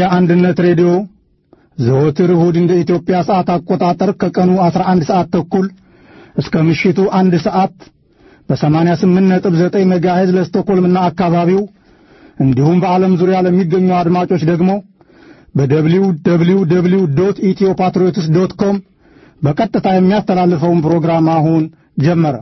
የኢትዮጵያ አንድነት ሬዲዮ ዘወትር እሁድ እንደ ኢትዮጵያ ሰዓት አቆጣጠር ከቀኑ 11 ሰዓት ተኩል እስከ ምሽቱ አንድ ሰዓት በ88.9 ሜጋሄዝ ለስቶኮልምና አካባቢው እንዲሁም በዓለም ዙሪያ ለሚገኙ አድማጮች ደግሞ በደብሊው ደብሊው ደብሊው ዶት ኢትዮ ፓትሪዮትስ ዶት ኮም በቀጥታ የሚያስተላልፈውን ፕሮግራም አሁን ጀመረ።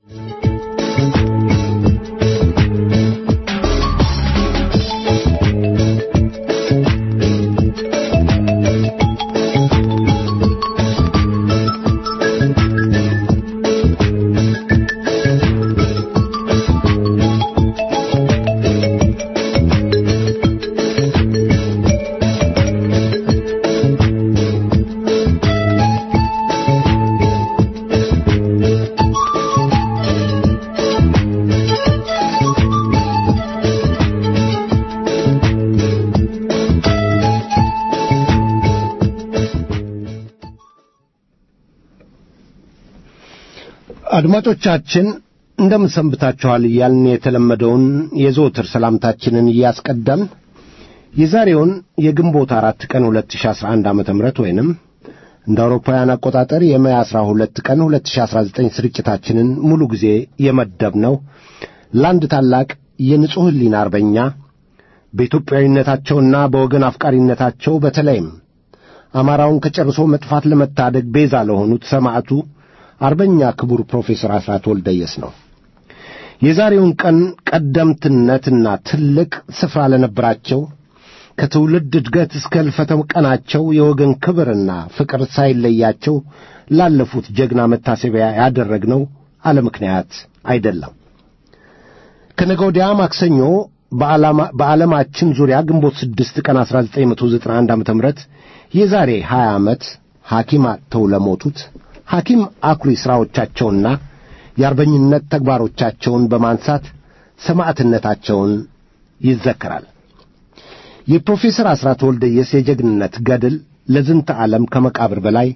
አድማጮቻችን እንደምን ሰንብታችኋል እያልን የተለመደውን የዘወትር ሰላምታችንን እያስቀደምን የዛሬውን የግንቦት አራት ቀን 2011 ዓመተ ምህረት ወይንም እንደ አውሮፓውያን አቆጣጠር የሜይ 12 ቀን 2019 ስርጭታችንን ሙሉ ጊዜ የመደብነው ለአንድ ታላቅ የንጹሕ ሕሊና አርበኛ በኢትዮጵያዊነታቸውና በወገን አፍቃሪነታቸው በተለይም አማራውን ከጨርሶ መጥፋት ለመታደግ ቤዛ ለሆኑት ሰማዕቱ አርበኛ ክቡር ፕሮፌሰር አስራት ወልደየስ ነው። የዛሬውን ቀን ቀደምትነትና ትልቅ ስፍራ ለነበራቸው ከትውልድ እድገት እስከ ሕልፈተ ቀናቸው የወገን ክብርና ፍቅር ሳይለያቸው ላለፉት ጀግና መታሰቢያ ያደረግነው አለ ምክንያት አይደለም። ከነገ ወዲያ ማክሰኞ በዓለማችን ዙሪያ ግንቦት ስድስት ቀን 1991 ዓ ም የዛሬ 20 ዓመት ሐኪም አጥተው ለሞቱት ሐኪም አኩሪ ሥራዎቻቸውና የአርበኝነት ተግባሮቻቸውን በማንሳት ሰማዕትነታቸውን ይዘከራል። የፕሮፌሰር አስራት ወልደየስ የጀግንነት ገድል ለዝንተ ዓለም ከመቃብር በላይ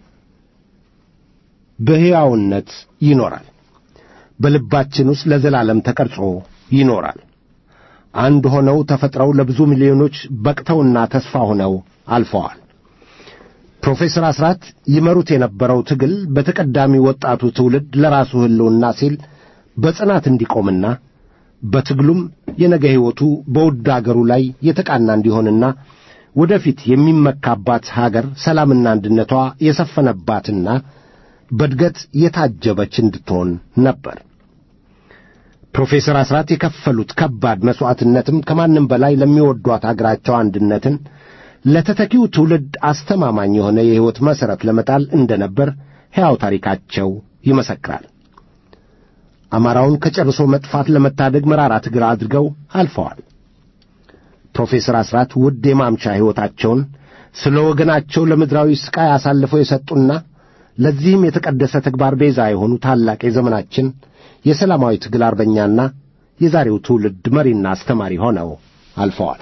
በሕያውነት ይኖራል። በልባችን ውስጥ ለዘላለም ተቀርጾ ይኖራል። አንድ ሆነው ተፈጥረው ለብዙ ሚሊዮኖች በቅተውና ተስፋ ሆነው አልፈዋል። ፕሮፌሰር አስራት ይመሩት የነበረው ትግል በተቀዳሚ ወጣቱ ትውልድ ለራሱ ሕልውና ሲል በጽናት እንዲቆምና በትግሉም የነገ ሕይወቱ በውድ አገሩ ላይ የተቃና እንዲሆንና ወደፊት የሚመካባት ሀገር ሰላምና አንድነቷ የሰፈነባትና በእድገት የታጀበች እንድትሆን ነበር። ፕሮፌሰር አስራት የከፈሉት ከባድ መሥዋዕትነትም ከማንም በላይ ለሚወዷት አገራቸው አንድነትን ለተተኪው ትውልድ አስተማማኝ የሆነ የሕይወት መሠረት ለመጣል እንደነበር ሕያው ታሪካቸው ይመሰክራል። አማራውን ከጨርሶ መጥፋት ለመታደግ መራራ ትግል አድርገው አልፈዋል። ፕሮፌሰር አስራት ውድ የማምሻ ሕይወታቸውን ስለ ወገናቸው ለምድራዊ ሥቃይ አሳልፈው የሰጡና ለዚህም የተቀደሰ ተግባር ቤዛ የሆኑ ታላቅ የዘመናችን የሰላማዊ ትግል አርበኛና የዛሬው ትውልድ መሪና አስተማሪ ሆነው አልፈዋል።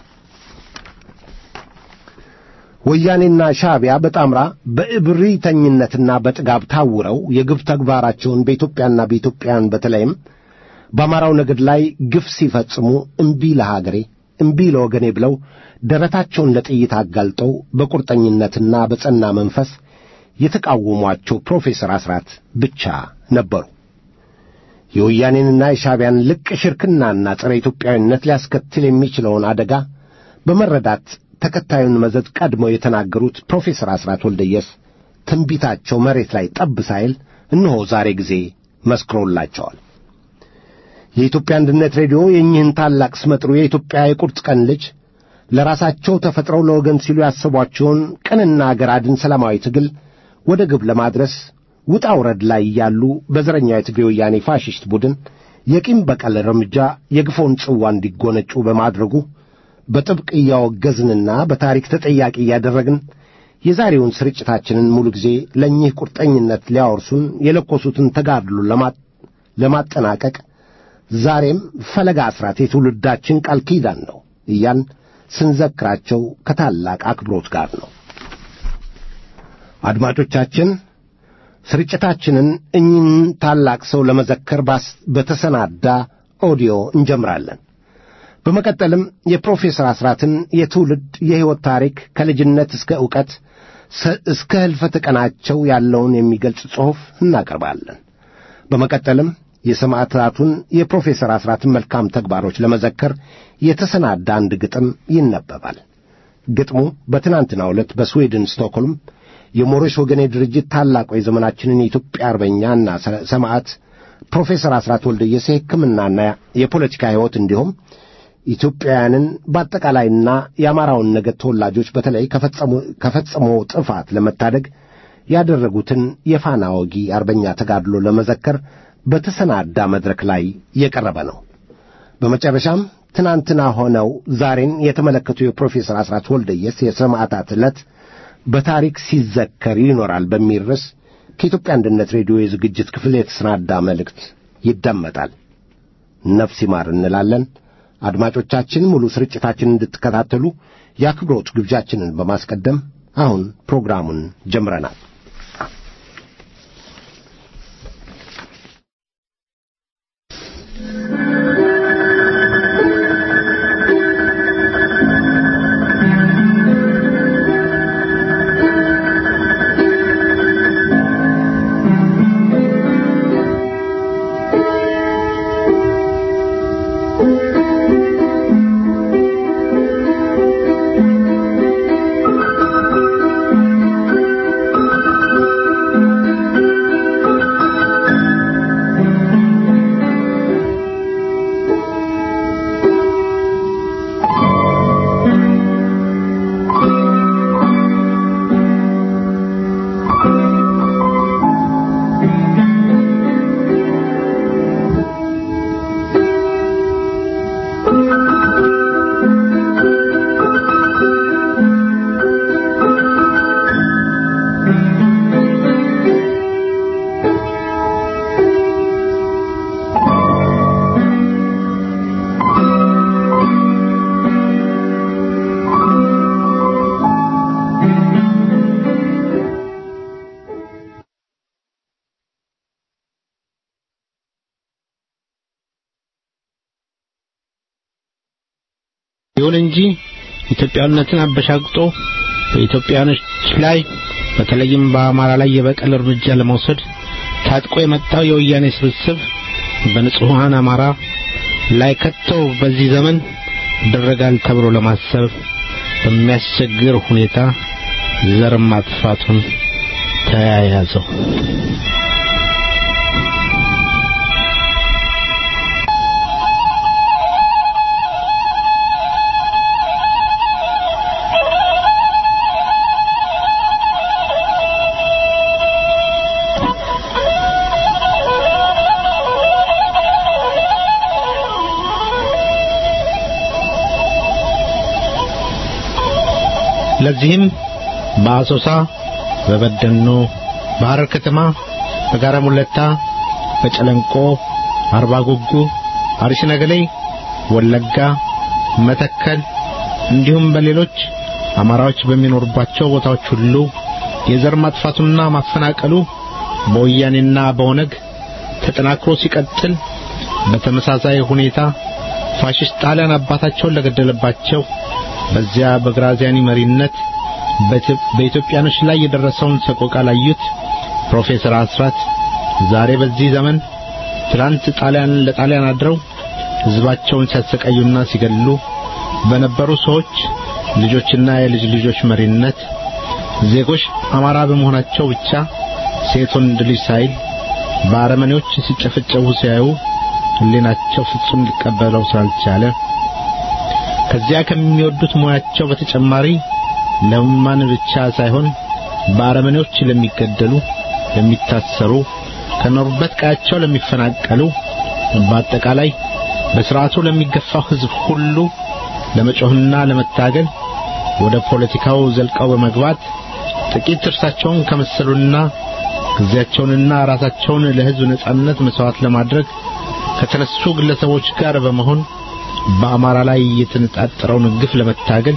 ወያኔና ሻዕቢያ በጣምራ በእብሪተኝነትና በጥጋብ ታውረው የግፍ ተግባራቸውን በኢትዮጵያና በኢትዮጵያውያን በተለይም በአማራው ነገድ ላይ ግፍ ሲፈጽሙ እምቢ ለሀገሬ እምቢ ለወገኔ ብለው ደረታቸውን ለጥይት አጋልጠው በቁርጠኝነትና በጸና መንፈስ የተቃወሟቸው ፕሮፌሰር አስራት ብቻ ነበሩ። የወያኔንና የሻዕቢያን ልቅ ሽርክናና ጸረ ኢትዮጵያዊነት ሊያስከትል የሚችለውን አደጋ በመረዳት ተከታዩን መዘዝ ቀድመው የተናገሩት ፕሮፌሰር አስራት ወልደየስ ትንቢታቸው መሬት ላይ ጠብ ሳይል እነሆ ዛሬ ጊዜ መስክሮላቸዋል። የኢትዮጵያ አንድነት ሬዲዮ የእኚህን ታላቅ ስመጥሩ የኢትዮጵያ የቁርጥ ቀን ልጅ ለራሳቸው ተፈጥረው ለወገን ሲሉ ያሰቧቸውን ቅንና አገር አድን ሰላማዊ ትግል ወደ ግብ ለማድረስ ውጣ ውረድ ላይ እያሉ በዘረኛው የትግሬ ወያኔ ፋሽስት ቡድን የቂም በቀል እርምጃ የግፎውን ጽዋ እንዲጎነጩ በማድረጉ በጥብቅ እያወገዝንና በታሪክ ተጠያቂ እያደረግን የዛሬውን ስርጭታችንን ሙሉ ጊዜ ለእኚህ ቁርጠኝነት ሊያወርሱን የለኮሱትን ተጋድሎ ለማጠናቀቅ ዛሬም ፈለጋ አስራት የትውልዳችን ቃል ኪዳን ነው እያን ስንዘክራቸው ከታላቅ አክብሮት ጋር ነው። አድማጮቻችን ስርጭታችንን እኚህን ታላቅ ሰው ለመዘከር በተሰናዳ ኦዲዮ እንጀምራለን። በመቀጠልም የፕሮፌሰር አስራትን የትውልድ የሕይወት ታሪክ ከልጅነት እስከ ዕውቀት እስከ ሕልፈተ ቀናቸው ያለውን የሚገልጽ ጽሑፍ እናቀርባለን። በመቀጠልም የሰማዕታቱን የፕሮፌሰር አስራትን መልካም ተግባሮች ለመዘከር የተሰናዳ አንድ ግጥም ይነበባል። ግጥሙ በትናንትናው ዕለት በስዊድን ስቶክሆልም የሞሮሽ ወገኔ ድርጅት ታላቁ የዘመናችንን የኢትዮጵያ አርበኛና ሰማዕት ፕሮፌሰር አስራት ወልደየስ የሕክምናና የፖለቲካ ሕይወት እንዲሁም ኢትዮጵያውያንን በአጠቃላይና የአማራውን ነገድ ተወላጆች በተለይ ከፈጸሞ ጥፋት ለመታደግ ያደረጉትን የፋና ወጊ አርበኛ ተጋድሎ ለመዘከር በተሰናዳ መድረክ ላይ የቀረበ ነው። በመጨረሻም ትናንትና ሆነው ዛሬን የተመለከቱ የፕሮፌሰር አስራት ወልደየስ የሰማዕታት ዕለት በታሪክ ሲዘከር ይኖራል በሚል ርዕስ ከኢትዮጵያ አንድነት ሬዲዮ የዝግጅት ክፍል የተሰናዳ መልእክት ይደመጣል። ነፍስ ይማር እንላለን። አድማጮቻችን ሙሉ ስርጭታችንን እንድትከታተሉ የአክብሮት ግብዣችንን በማስቀደም አሁን ፕሮግራሙን ጀምረናል። ይሁን እንጂ ኢትዮጵያዊነትን አበሻግጦ በኢትዮጵያኖች ላይ በተለይም በአማራ ላይ የበቀል እርምጃ ለመውሰድ ታጥቆ የመጣው የወያኔ ስብስብ በንጹሐን አማራ ላይ ከተው በዚህ ዘመን ይደረጋል ተብሎ ለማሰብ በሚያስቸግር ሁኔታ ዘር ማጥፋቱን ተያያዘው። ለዚህም በአሶሳ፣ በበደኖ፣ በሐረር ከተማ፣ በጋራ ሙለታ፣ በጨለንቆ፣ አርባ ጉጉ፣ አርሲ ነገሌ፣ ወለጋ፣ መተከል እንዲሁም በሌሎች አማራዎች በሚኖሩባቸው ቦታዎች ሁሉ የዘር ማጥፋቱና ማፈናቀሉ በወያኔና በኦነግ ተጠናክሮ ሲቀጥል በተመሳሳይ ሁኔታ ፋሽስት ጣሊያን አባታቸውን ለገደለባቸው በዚያ በግራዚያኒ መሪነት በኢትዮጵያኖች ላይ የደረሰውን ሰቆቃ ላዩት ፕሮፌሰር አስራት ዛሬ በዚህ ዘመን ትላንት ጣሊያን ለጣሊያን አድረው ሕዝባቸውን ሲያሰቃዩና ሲገድሉ በነበሩ ሰዎች ልጆችና የልጅ ልጆች መሪነት ዜጎች አማራ በመሆናቸው ብቻ ሴት ወንድ ልጅ ሳይል በአረመኔዎች ሲጨፈጨፉ ሲያዩ ሕሊናቸው ፍጹም ሊቀበለው ስላልቻለ ከዚያ ከሚወዱት ሙያቸው በተጨማሪ ለማን ብቻ ሳይሆን በአረመኔዎች ለሚገደሉ፣ ለሚታሰሩ፣ ከኖሩበት ቀያቸው ለሚፈናቀሉ፣ በአጠቃላይ በስርዓቱ ለሚገፋው ሕዝብ ሁሉ ለመጮህና ለመታገል ወደ ፖለቲካው ዘልቀው በመግባት ጥቂት እርሳቸውን ከመሰሉና ጊዜያቸውንና ራሳቸውን ለሕዝብ ነጻነት መስዋዕት ለማድረግ ከተነሱ ግለሰቦች ጋር በመሆን በአማራ ላይ የተነጣጠረውን ግፍ ለመታገል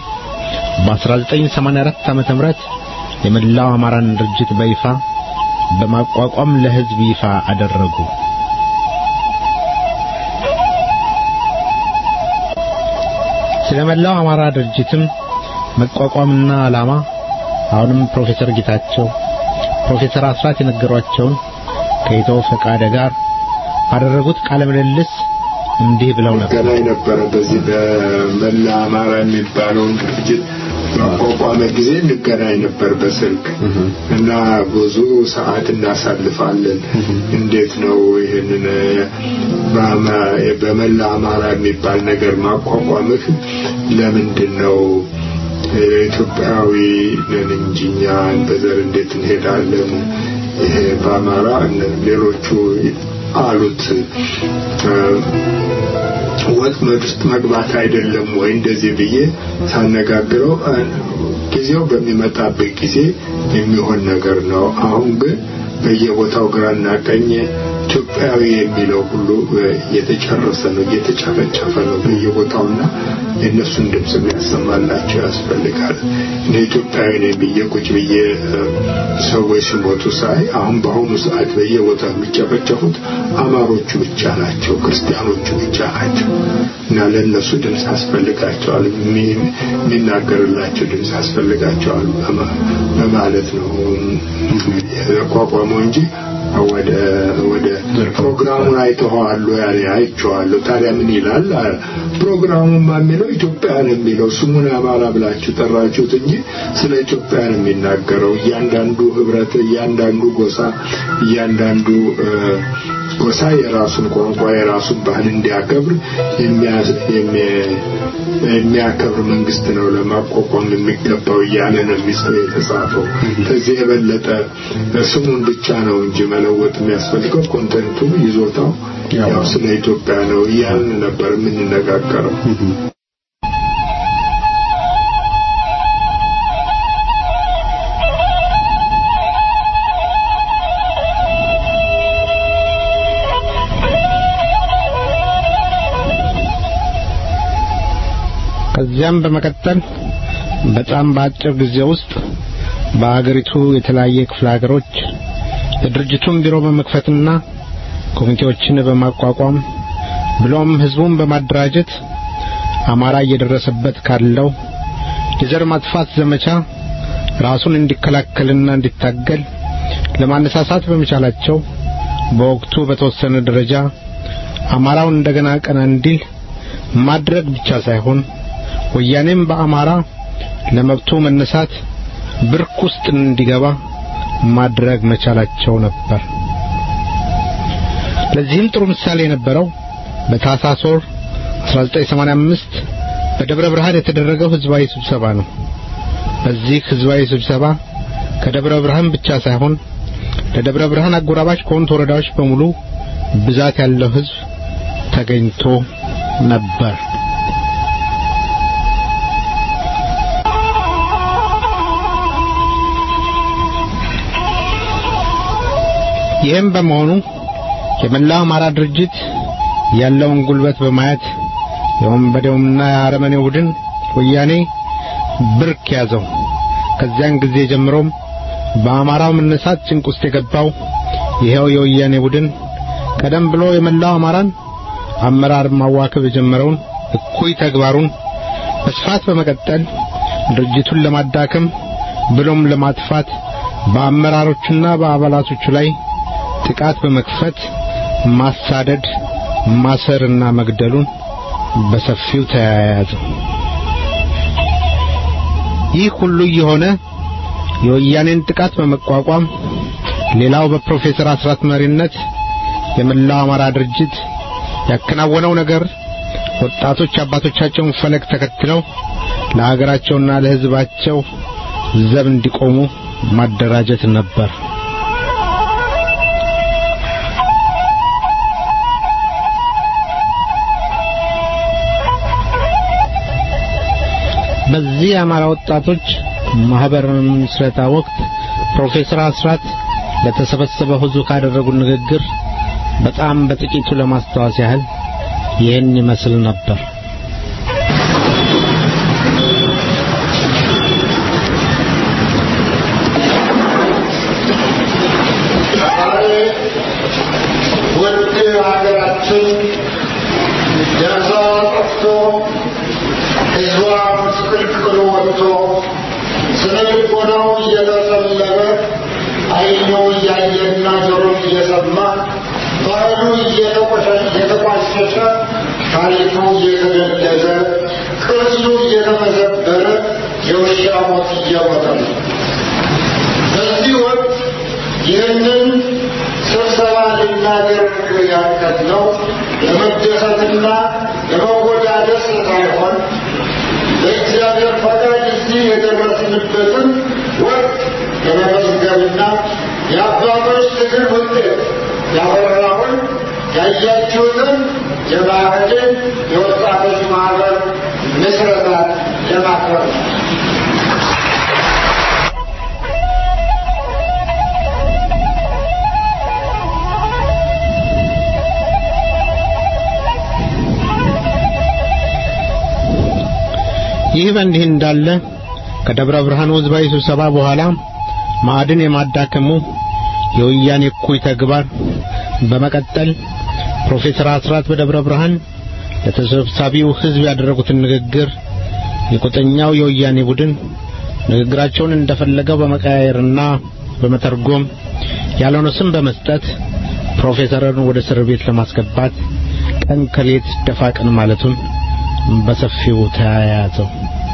በ1984 ዓመተ ምህረት የመላው አማራን ድርጅት በይፋ በማቋቋም ለሕዝብ ይፋ አደረጉ። ስለ መላው አማራ ድርጅትም መቋቋምና ዓላማ አሁንም ፕሮፌሰር ጌታቸው ፕሮፌሰር አስራት የነገሯቸውን ከኢትዮ ፈቃደ ጋር ባደረጉት ቃለ ምልልስ እንዲህ ብለው ነበር። ገናኝ ነበረ በዚህ በመላ አማራ የሚባለውን ድርጅት ባቋቋመ ጊዜ እንገናኝ ነበር በስልክ እና ብዙ ሰዓት እናሳልፋለን። እንዴት ነው ይህንን በመላ አማራ የሚባል ነገር ማቋቋምህ ለምንድን ነው? ኢትዮጵያዊ ነን እንጂ እኛ በዘር እንዴት እንሄዳለን? ይሄ በአማራ ሌሎቹ አሉት ወጥመድ ውስጥ መግባት አይደለም ወይ እንደዚህ ብዬ ሳነጋግረው ጊዜው በሚመጣበት ጊዜ የሚሆን ነገር ነው። አሁን ግን በየቦታው ግራና ቀኝ ኢትዮጵያዊ የሚለው ሁሉ እየተጨረሰ ነው፣ እየተጨፈጨፈ ነው በየቦታውና የእነሱን ድምፅ የሚያሰማላቸው ያስፈልጋል። እኔ ኢትዮጵያዊ ነኝ ብዬ ቁጭ ብዬ ሰዎች ሲሞቱ ሳይ አሁን በአሁኑ ሰዓት በየቦታው የሚጨፈጨፉት አማሮቹ ብቻ ናቸው፣ ክርስቲያኖቹ ብቻ ናቸው እና ለእነሱ ድምፅ ያስፈልጋቸዋል፣ የሚናገርላቸው ድምፅ ያስፈልጋቸዋል በማለት ነው የተቋቋመው እንጂ ወደ ወደ ፕሮግራሙን አይተኸዋል ያለ አይቼዋለሁ። ታዲያ ምን ይላል? ፕሮግራሙማ የሚለው ኢትዮጵያ ነው የሚለው ስሙን አማራ ብላችሁ ጠራችሁት እንጂ ስለ ኢትዮጵያ ነው የሚናገረው። እያንዳንዱ ህብረት፣ እያንዳንዱ ጎሳ፣ እያንዳንዱ ጎሳ የራሱን ቋንቋ የራሱን ባህል እንዲያከብር የሚያከብር መንግስት ነው ለማቋቋም የሚገባው እያለ ነው የሚጽፈው የተጻፈው። ከዚህ የበለጠ ስሙን ብቻ ነው እንጂ መለወጥ የሚያስፈልገው ኮንተንቱ ይዞታው ያው ስለ ኢትዮጵያ ነው እያልን ነበር የምንነጋገረው። ከዚያም በመቀጠል በጣም በአጭር ጊዜ ውስጥ በአገሪቱ የተለያየ ክፍለ ሀገሮች የድርጅቱን ቢሮ በመክፈትና ኮሚቴዎችን በማቋቋም ብሎም ህዝቡን በማደራጀት አማራ እየደረሰበት ካለው የዘር ማጥፋት ዘመቻ ራሱን እንዲከላከልና እንዲታገል ለማነሳሳት በመቻላቸው በወቅቱ በተወሰነ ደረጃ አማራውን እንደገና ቀና እንዲል ማድረግ ብቻ ሳይሆን ወያኔም በአማራ ለመብቱ መነሳት ብርክ ውስጥ እንዲገባ ማድረግ መቻላቸው ነበር። ለዚህም ጥሩ ምሳሌ የነበረው በታህሳስ ወር 1985 በደብረ ብርሃን የተደረገው ህዝባዊ ስብሰባ ነው። በዚህ ህዝባዊ ስብሰባ ከደብረ ብርሃን ብቻ ሳይሆን ለደብረ ብርሃን አጎራባች ከሆኑት ወረዳዎች በሙሉ ብዛት ያለው ህዝብ ተገኝቶ ነበር። ይህም በመሆኑ የመላው አማራ ድርጅት ያለውን ጉልበት በማየት የወንበዴውና የአረመኔው ቡድን ወያኔ ብርክ ያዘው። ከዚያን ጊዜ ጀምሮም በአማራው መነሳት ጭንቅ ውስጥ የገባው ይኸው የወያኔ ቡድን ቀደም ብሎ የመላው አማራን አመራር ማዋከብ የጀመረውን እኩይ ተግባሩን በስፋት በመቀጠል ድርጅቱን ለማዳከም ብሎም ለማጥፋት በአመራሮቹና በአባላቶቹ ላይ ጥቃት በመክፈት ማሳደድ፣ ማሰርና መግደሉን በሰፊው ተያያዘው። ይህ ሁሉ የሆነ የወያኔን ጥቃት በመቋቋም ሌላው በፕሮፌሰር አስራት መሪነት የመላው አማራ ድርጅት ያከናወነው ነገር ወጣቶች አባቶቻቸውን ፈለግ ተከትለው ለሀገራቸውና ለሕዝባቸው ዘብ እንዲቆሙ ማደራጀት ነበር። በዚህ የአማራ ወጣቶች ማህበር ምስረታ ወቅት ፕሮፌሰር አስራት ለተሰበሰበው ሕዝብ ካደረጉት ንግግር በጣም በጥቂቱ ለማስታወስ ያህል ይህን ይመስል ነበር። ውድ ሀገራችን ደርሶ ጠፍቶ ታሪኩ እየተገለጸ ቅርሱ እየተመዘበረ የውሻ ሞት እየሞተ ነው። በዚህ ወቅት ይህንን ስብሰባ ልናደርግ ያቀድነው ለመደሰትና ለመወዳደስ ሳይሆን በእግዚአብሔር ፈቃድ እዚህ የደረስንበትን ወቅት ለመመዝገብና የአባቶች ትግል ውጤት ያፈራውን ያያችሁትን የባህልን የወጣቶች ማህበር ምስረታ ለማክበር ነው። ይህ በእንዲህ እንዳለ ከደብረ ብርሃን ሕዝባዊ ስብሰባ በኋላ ማዕድን የማዳከሙ የወያኔ እኩይ ተግባር በመቀጠል ፕሮፌሰር አስራት በደብረ ብርሃን ለተሰብሳቢው ሕዝብ ያደረጉትን ንግግር የቁጠኛው የወያኔ ቡድን ንግግራቸውን እንደፈለገው በመቀያየርና በመተርጎም ያልሆነ ስም በመስጠት ፕሮፌሰርን ወደ እስር ቤት ለማስገባት ቀን ከሌት ደፋ ቀን ማለቱን በሰፊው ተያያዘው።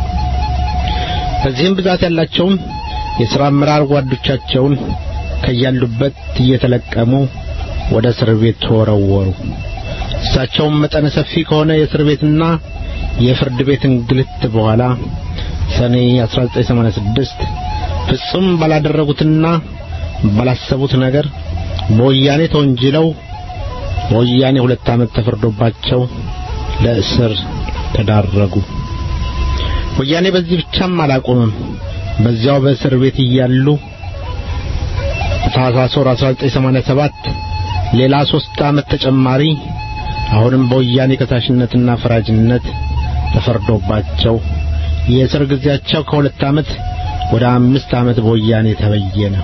በዚህም ብዛት ያላቸውን የሥራ አመራር ጓዶቻቸውን ከያሉበት እየተለቀሙ ወደ እስር ቤት ተወረወሩ። እሳቸውም መጠነ ሰፊ ከሆነ የእስር ቤትና የፍርድ ቤት እንግልት በኋላ ሰኔ 1986 ፍጹም ባላደረጉትና ባላሰቡት ነገር በወያኔ ተወንጅለው በወያኔ ሁለት ዓመት ተፈርዶባቸው ለእስር ተዳረጉ። ወያኔ በዚህ ብቻም አላቆምም። በዚያው በእስር ቤት እያሉ ታኅሳስ ወር 1987 ሌላ ሦስት ዓመት ተጨማሪ አሁንም በወያኔ ከሳሽነትና ፈራጅነት ተፈርዶባቸው የእስር ጊዜያቸው ከሁለት ዓመት ወደ አምስት ዓመት በወያኔ ተበየነ።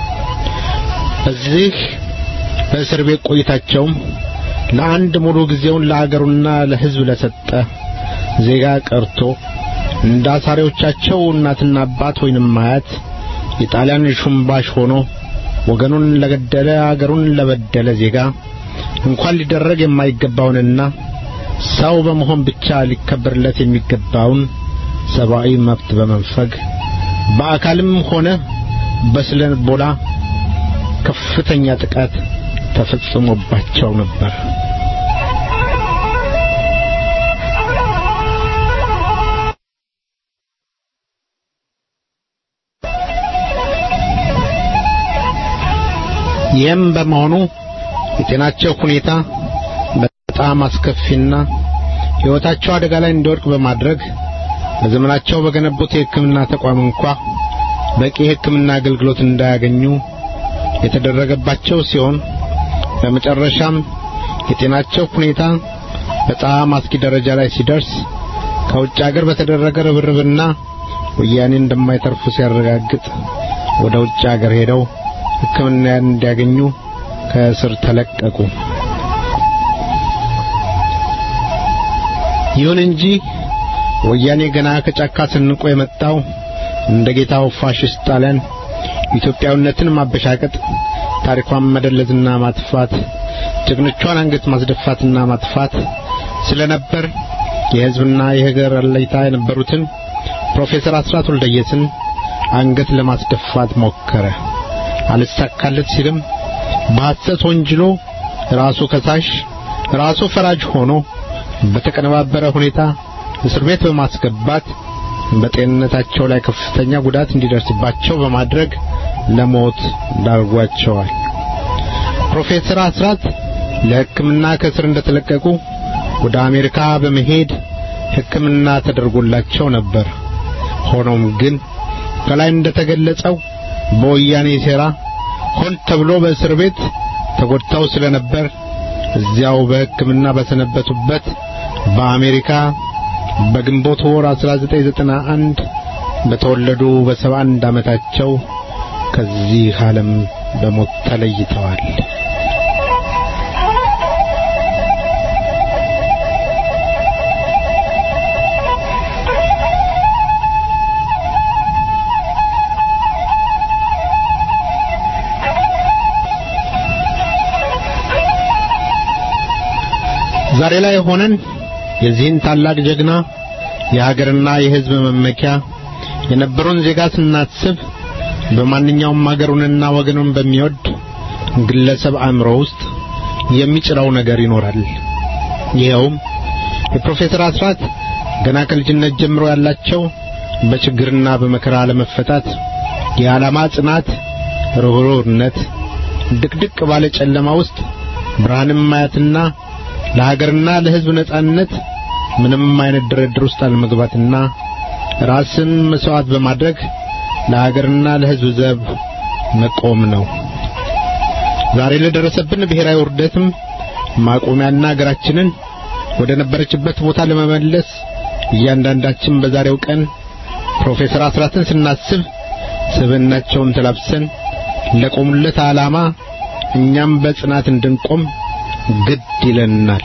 በዚህ በእስር ቤት ቆይታቸውም ለአንድ ሙሉ ጊዜውን ለአገሩና ለሕዝብ ለሰጠ ዜጋ ቀርቶ እንደ አሳሪዎቻቸው እናትና አባት ወይንም አያት የጣሊያን ሹምባሽ ሆኖ ወገኑን ለገደለ አገሩን ለበደለ ዜጋ እንኳን ሊደረግ የማይገባውንና ሰው በመሆን ብቻ ሊከበርለት የሚገባውን ሰብአዊ መብት በመንፈግ በአካልም ሆነ በስነ ልቦና ከፍተኛ ጥቃት ተፈጽሞባቸው ነበር። ይህም በመሆኑ የጤናቸው ሁኔታ በጣም አስከፊና ሕይወታቸው አደጋ ላይ እንዲወድቅ በማድረግ በዘመናቸው በገነቡት የሕክምና ተቋም እንኳ በቂ የሕክምና አገልግሎት እንዳያገኙ የተደረገባቸው ሲሆን በመጨረሻም የጤናቸው ሁኔታ በጣም አስጊ ደረጃ ላይ ሲደርስ ከውጭ አገር በተደረገ ርብርብና ወያኔ እንደማይተርፉ ሲያረጋግጥ ወደ ውጭ አገር ሄደው ሕክምና እንዲያገኙ ከእስር ተለቀቁ። ይሁን እንጂ ወያኔ ገና ከጫካ ስንቆ የመጣው እንደ ጌታው ፋሽስት ጣሊያን ኢትዮጵያዊነትን ማበሻቀጥ፣ ታሪኳን መደለዝና ማጥፋት፣ ጀግኖቿን አንገት ማስደፋትና ማጥፋት ስለነበር የሕዝብና የሀገር አለኝታ የነበሩትን ፕሮፌሰር አስራት ወልደየስን አንገት ለማስደፋት ሞከረ። አልሳካለት ሲልም በሐሰት ወንጅሎ ራሱ ከሳሽ ራሱ ፈራጅ ሆኖ በተቀነባበረ ሁኔታ እስር ቤት በማስገባት በጤንነታቸው ላይ ከፍተኛ ጉዳት እንዲደርስባቸው በማድረግ ለሞት ዳርጓቸዋል። ፕሮፌሰር አስራት ለሕክምና ከእስር እንደተለቀቁ ወደ አሜሪካ በመሄድ ሕክምና ተደርጎላቸው ነበር። ሆኖም ግን ከላይ እንደተገለጸው በወያኔ ሴራ ሆን ተብሎ በእስር ቤት ተጎድተው ስለነበር እዚያው በሕክምና በሰነበቱበት በአሜሪካ በግንቦት ወር 1991 በተወለዱ በ71 ዓመታቸው ከዚህ ዓለም በሞት ተለይተዋል። ዛሬ ላይ ሆነን የዚህን ታላቅ ጀግና የሀገርና የሕዝብ መመኪያ የነበረውን ዜጋ ስናስብ በማንኛውም ሀገሩንና ወገኑን በሚወድ ግለሰብ አእምሮ ውስጥ የሚጭረው ነገር ይኖራል። ይኸውም የፕሮፌሰር አስራት ገና ከልጅነት ጀምሮ ያላቸው በችግርና በመከራ ለመፈታት የዓላማ ጽናት፣ ርኅሩህነት፣ ድቅድቅ ባለ ጨለማ ውስጥ ብርሃንን ማየትና ለሀገርና ለሕዝብ ነጻነት ምንም አይነት ድርድር ውስጥ አለመግባትና ራስን መስዋዕት በማድረግ ለሀገርና ለሕዝብ ዘብ መቆም ነው። ዛሬ ለደረሰብን ብሔራዊ ውርደትም ማቆሚያና ሀገራችንን ወደ ነበረችበት ቦታ ለመመለስ እያንዳንዳችን በዛሬው ቀን ፕሮፌሰር አስራትን ስናስብ ስብዕናቸውን ተላብሰን ለቆሙለት ዓላማ እኛም በጽናት እንድንቆም ግድ ይለናል።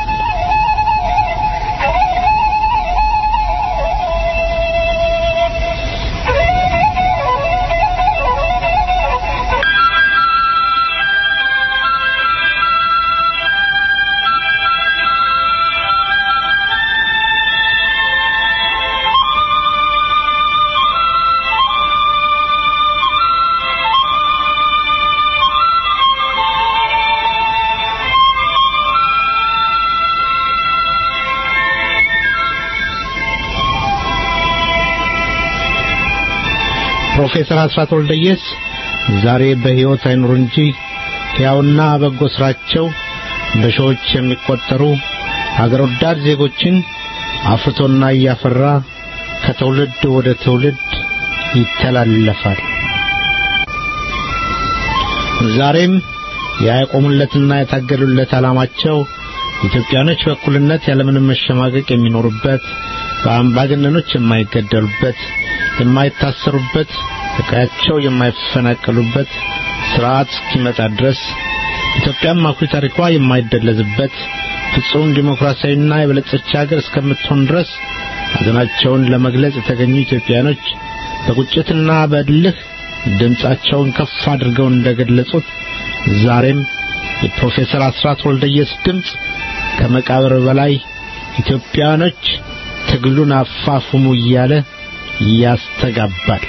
ፕሮፌሰር አስራት ወልደየስ ዛሬ በሕይወት አይኑሩ እንጂ ሕያውና በጎ ሥራቸው በሺዎች የሚቆጠሩ ሀገር ወዳድ ዜጎችን አፍርቶና እያፈራ ከትውልድ ወደ ትውልድ ይተላለፋል። ዛሬም ያቆሙለትና የታገሉለት ዓላማቸው ኢትዮጵያኖች በእኩልነት ያለምንም መሸማቀቅ የሚኖሩበት፣ በአምባገነኖች የማይገደሉበት፣ የማይታሰሩበት፣ ከቀያቸው የማይፈናቀሉበት ስርዓት እስኪመጣ ድረስ ኢትዮጵያም አኩሪ ታሪኳ የማይደለዝበት ፍጹም ዲሞክራሲያዊና የበለጸች ሀገር እስከምትሆን ድረስ ሐዘናቸውን ለመግለጽ የተገኙ ኢትዮጵያኖች በቁጭትና በእልህ ድምፃቸውን ከፍ አድርገው እንደገለጹት ዛሬም የፕሮፌሰር አስራት ወልደየስ ድምፅ ከመቃብር በላይ ኢትዮጵያኖች ትግሉን አፋፉሙ እያለ ያስተጋባል።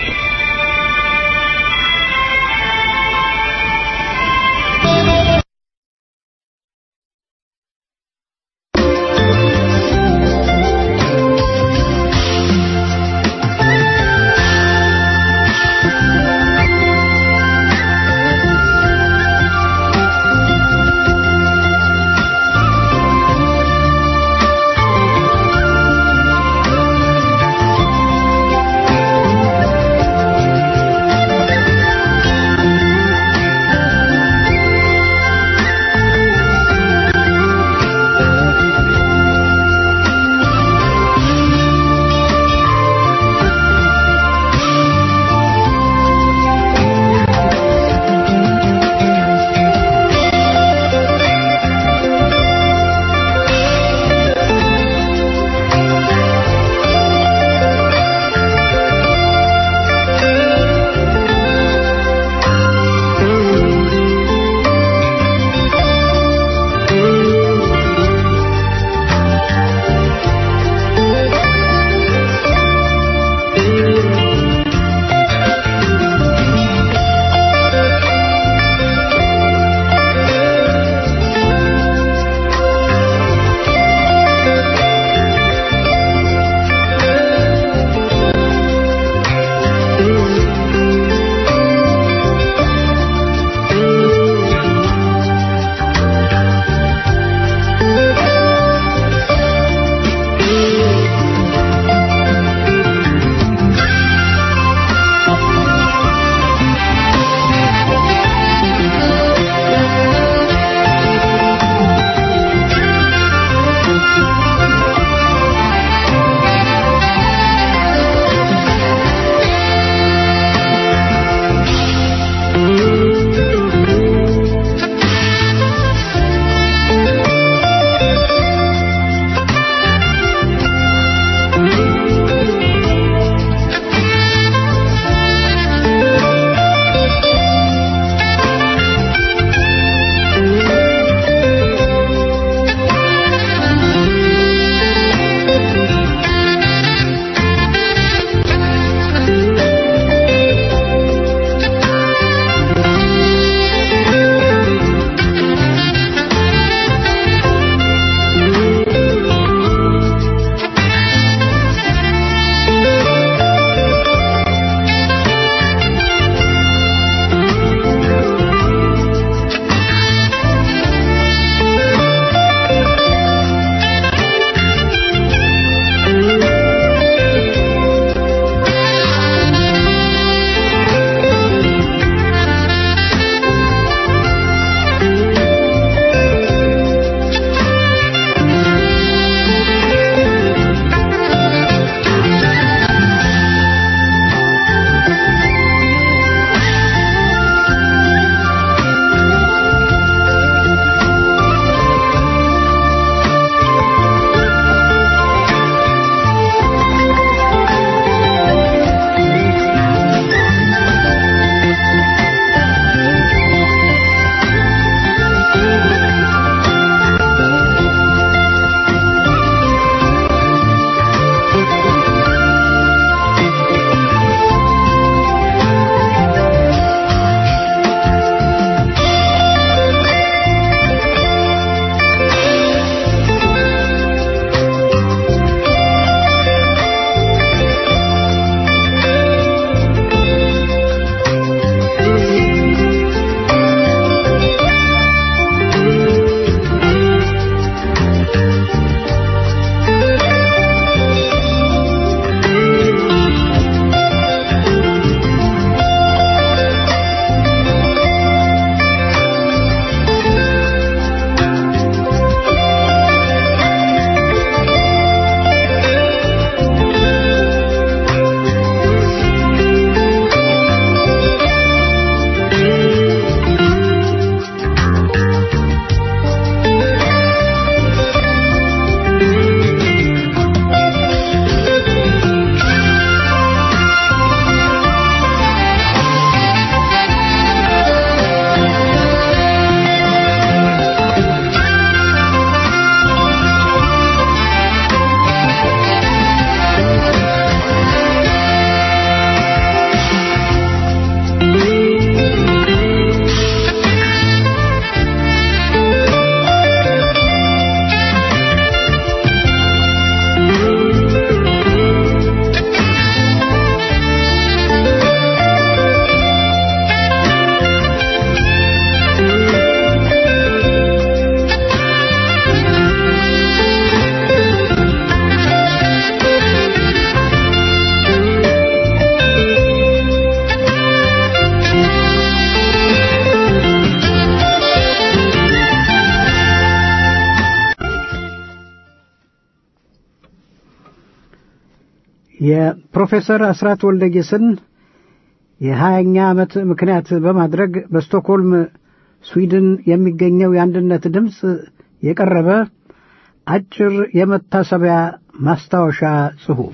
የፕሮፌሰር አስራት ወልደጌስን የሀያኛ ዓመት ምክንያት በማድረግ በስቶክሆልም ስዊድን የሚገኘው የአንድነት ድምፅ የቀረበ አጭር የመታሰቢያ ማስታወሻ ጽሑፍ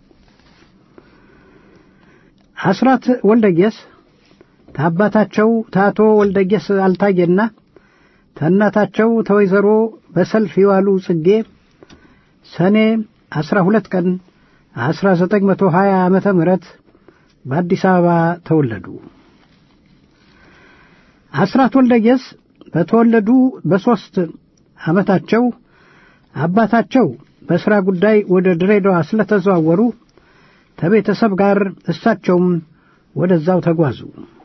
አስራት ወልደጌስ ከአባታቸው ታቶ ወልደጌስ አልታየና ከእናታቸው ተወይዘሮ በሰልፍ የዋሉ ጽጌ ሰኔ አስራ ሁለት ቀን አስራ ዘጠኝ መቶ ሀያ ዓመተ ምህረት በአዲስ አበባ ተወለዱ። አስራት ወልደየስ በተወለዱ በሦስት ዓመታቸው አባታቸው በሥራ ጉዳይ ወደ ድሬዳዋ ስለተዘዋወሩ ከቤተሰብ ጋር እሳቸውም ወደዛው ተጓዙ።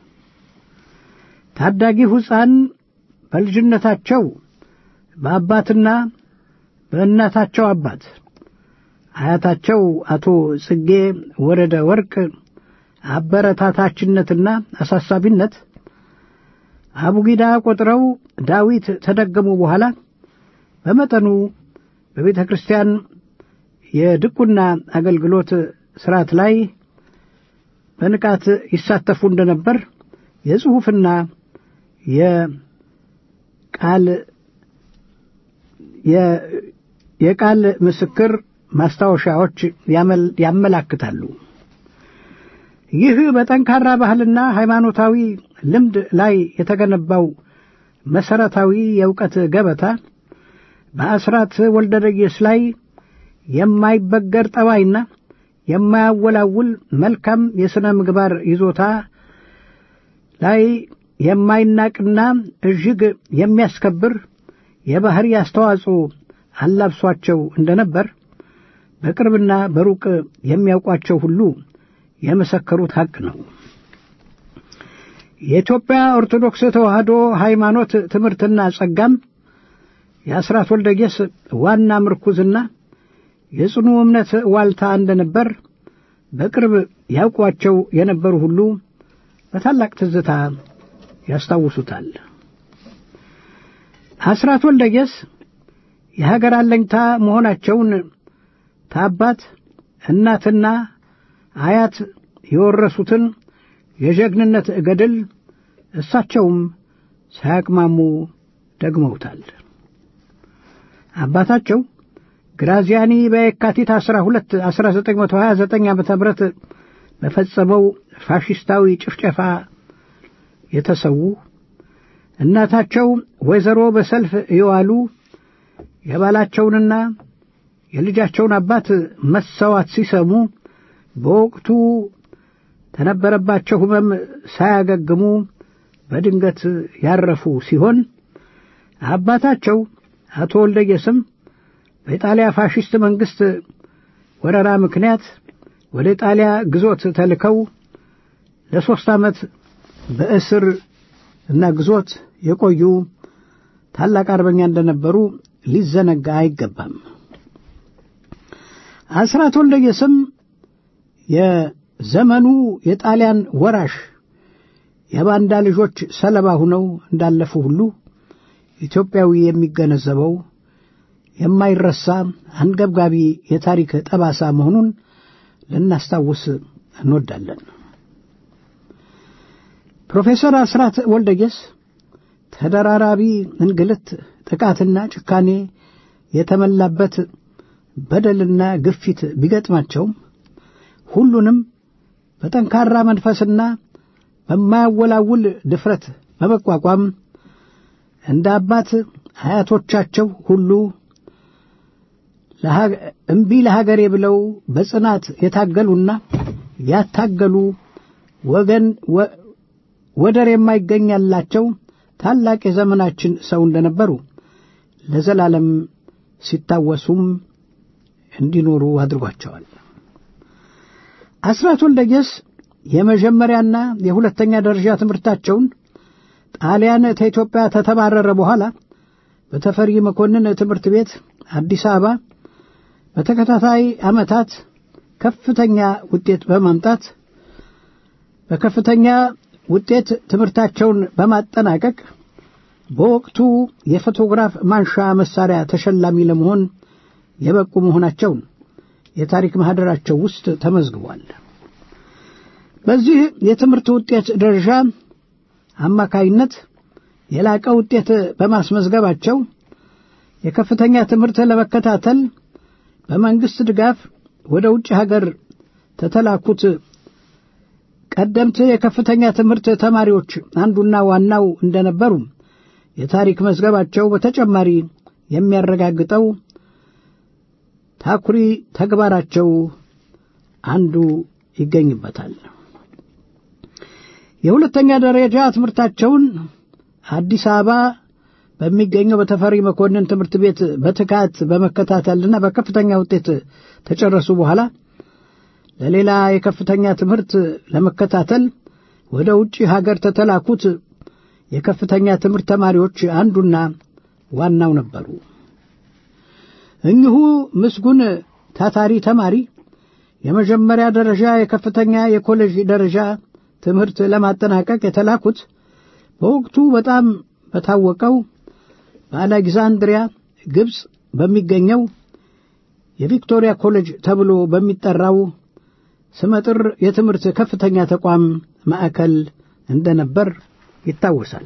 ታዳጊው ሕፃን በልጅነታቸው በአባትና በእናታቸው አባት አያታቸው አቶ ጽጌ ወረደ ወርቅ አበረታታችነትና አሳሳቢነት አቡጊዳ ቆጥረው ዳዊት ተደገሙ በኋላ በመጠኑ በቤተ ክርስቲያን የድቁና አገልግሎት ሥርዓት ላይ በንቃት ይሳተፉ እንደነበር የጽሑፍና የቃል የቃል ምስክር ማስታወሻዎች ያመላክታሉ። ይህ በጠንካራ ባህልና ሃይማኖታዊ ልምድ ላይ የተገነባው መሠረታዊ የእውቀት ገበታ በአስራት ወልደረየስ ላይ የማይበገር ጠባይና የማያወላውል መልካም የሥነ ምግባር ይዞታ ላይ የማይናቅና እጅግ የሚያስከብር የባሕሪ አስተዋጽኦ አላብሷቸው እንደነበር በቅርብና በሩቅ የሚያውቋቸው ሁሉ የመሰከሩት ሐቅ ነው። የኢትዮጵያ ኦርቶዶክስ ተዋሕዶ ሃይማኖት ትምህርትና ጸጋም የአስራት ወልደጌስ ዋና ምርኩዝና የጽኑ እምነት ዋልታ እንደነበር በቅርብ ያውቋቸው የነበሩ ሁሉ በታላቅ ትዝታ ያስታውሱታል። አስራት ወልደጌስ የሀገር አለኝታ መሆናቸውን ታባት እናትና አያት የወረሱትን የጀግንነት ገድል እሳቸውም ሳያቅማሙ ደግመውታል። አባታቸው ግራዚያኒ በየካቲት 12 1929 ዓ ም በፈጸመው ፋሽስታዊ ጭፍጨፋ የተሰዉ እናታቸው ወይዘሮ በሰልፍ የዋሉ የባላቸውንና የልጃቸውን አባት መሰዋት ሲሰሙ በወቅቱ ተነበረባቸው ሕመም ሳያገግሙ በድንገት ያረፉ ሲሆን አባታቸው አቶ ወልደየስም በኢጣሊያ ፋሽስት መንግሥት ወረራ ምክንያት ወደ ጣሊያ ግዞት ተልከው ለሦስት ዓመት በእስር እና ግዞት የቆዩ ታላቅ አርበኛ እንደነበሩ ሊዘነጋ አይገባም። አስራት ወልደየስም የዘመኑ የጣሊያን ወራሽ የባንዳ ልጆች ሰለባ ሆነው እንዳለፉ ሁሉ ኢትዮጵያዊ የሚገነዘበው የማይረሳ አንገብጋቢ የታሪክ ጠባሳ መሆኑን ልናስታውስ እንወዳለን። ፕሮፌሰር አስራት ወልደየስ ተደራራቢ እንግልት፣ ጥቃትና ጭካኔ የተመላበት በደልና ግፊት ቢገጥማቸውም ሁሉንም በጠንካራ መንፈስና በማያወላውል ድፍረት በመቋቋም እንደ አባት አያቶቻቸው ሁሉ እምቢ ለሀገሬ ብለው በጽናት የታገሉና ያታገሉ ወገን ወደር የማይገኛላቸው ታላቅ የዘመናችን ሰው እንደነበሩ ለዘላለም ሲታወሱም እንዲኖሩ አድርጓቸዋል። አስራት ወልደየስ የመጀመሪያና የሁለተኛ ደረጃ ትምህርታቸውን ጣሊያን ከኢትዮጵያ ተተባረረ በኋላ በተፈሪ መኮንን ትምህርት ቤት አዲስ አበባ በተከታታይ ዓመታት ከፍተኛ ውጤት በማምጣት በከፍተኛ ውጤት ትምህርታቸውን በማጠናቀቅ በወቅቱ የፎቶግራፍ ማንሻ መሳሪያ ተሸላሚ ለመሆን የበቁ መሆናቸውን የታሪክ ማህደራቸው ውስጥ ተመዝግቧል። በዚህ የትምህርት ውጤት ደረጃ አማካይነት የላቀ ውጤት በማስመዝገባቸው የከፍተኛ ትምህርት ለመከታተል በመንግስት ድጋፍ ወደ ውጭ ሀገር ተተላኩት ቀደምት የከፍተኛ ትምህርት ተማሪዎች አንዱና ዋናው እንደነበሩ የታሪክ መዝገባቸው በተጨማሪ የሚያረጋግጠው ታኩሪ ተግባራቸው አንዱ ይገኝበታል። የሁለተኛ ደረጃ ትምህርታቸውን አዲስ አበባ በሚገኘው በተፈሪ መኮንን ትምህርት ቤት በትጋት በመከታተልና በከፍተኛ ውጤት ተጨረሱ በኋላ ለሌላ የከፍተኛ ትምህርት ለመከታተል ወደ ውጭ ሀገር ተተላኩት የከፍተኛ ትምህርት ተማሪዎች አንዱና ዋናው ነበሩ። እኚሁ ምስጉን ታታሪ ተማሪ የመጀመሪያ ደረጃ የከፍተኛ የኮሌጅ ደረጃ ትምህርት ለማጠናቀቅ የተላኩት በወቅቱ በጣም በታወቀው በአሌክዛንድሪያ ግብፅ በሚገኘው የቪክቶሪያ ኮሌጅ ተብሎ በሚጠራው ስመጥር የትምህርት ከፍተኛ ተቋም ማዕከል እንደነበር ይታወሳል።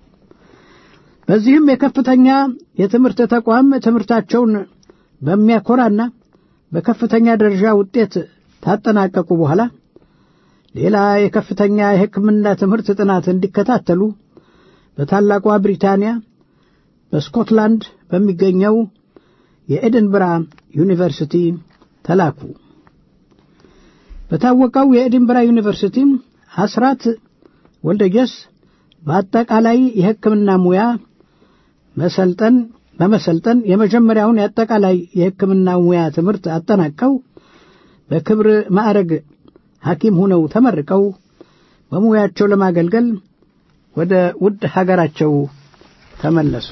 በዚህም የከፍተኛ የትምህርት ተቋም ትምህርታቸውን በሚያኮራና በከፍተኛ ደረጃ ውጤት ታጠናቀቁ በኋላ ሌላ የከፍተኛ የሕክምና ትምህርት ጥናት እንዲከታተሉ በታላቋ ብሪታንያ በስኮትላንድ በሚገኘው የኤድንብራ ዩኒቨርሲቲ ተላኩ። በታወቀው የኤድንብራ ዩኒቨርሲቲ አስራት ወልደየስ በአጠቃላይ የሕክምና ሙያ መሰልጠን በመሰልጠን የመጀመሪያውን የአጠቃላይ የሕክምና ሙያ ትምህርት አጠናቀው በክብር ማዕረግ ሐኪም ሆነው ተመርቀው በሙያቸው ለማገልገል ወደ ውድ ሀገራቸው ተመለሱ።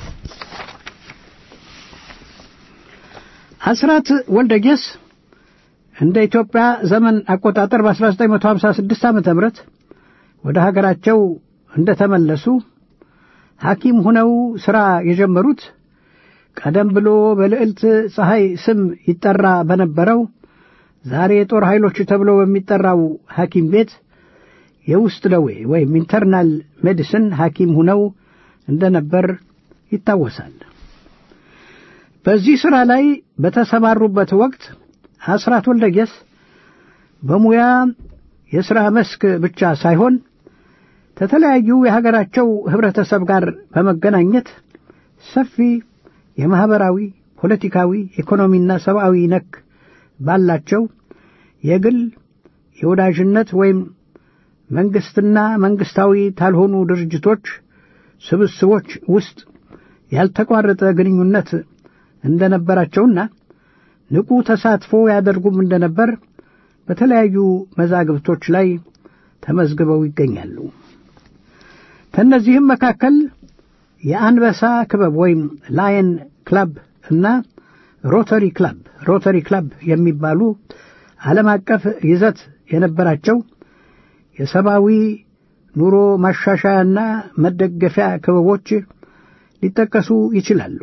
አስራት ወልደየስ እንደ ኢትዮጵያ ዘመን አቆጣጠር በ1956 ዓ ም ወደ ሀገራቸው እንደተመለሱ ሐኪም ሆነው ሥራ የጀመሩት ቀደም ብሎ በልዕልት ፀሐይ ስም ይጠራ በነበረው ዛሬ የጦር ኃይሎች ተብሎ በሚጠራው ሐኪም ቤት የውስጥ ደዌ ወይም ኢንተርናል ሜዲሲን ሐኪም ሆነው እንደነበር ይታወሳል። በዚህ ሥራ ላይ በተሰማሩበት ወቅት አስራት ወልደየስ በሙያ የሥራ መስክ ብቻ ሳይሆን ከተለያዩ የሀገራቸው ኅብረተሰብ ጋር በመገናኘት ሰፊ የማኅበራዊ፣ ፖለቲካዊ፣ ኢኮኖሚና ሰብአዊ ነክ ባላቸው የግል የወዳጅነት ወይም መንግሥትና መንግሥታዊ ታልሆኑ ድርጅቶች ስብስቦች ውስጥ ያልተቋረጠ ግንኙነት እንደነበራቸውና ንቁ ተሳትፎ ያደርጉም እንደነበር በተለያዩ መዛግብቶች ላይ ተመዝግበው ይገኛሉ። ከእነዚህም መካከል የአንበሳ ክበብ ወይም ላየን ክለብ እና ሮተሪ ክለብ ሮተሪ ክለብ የሚባሉ ዓለም አቀፍ ይዘት የነበራቸው የሰብአዊ ኑሮ ማሻሻያና መደገፊያ ክበቦች ሊጠቀሱ ይችላሉ።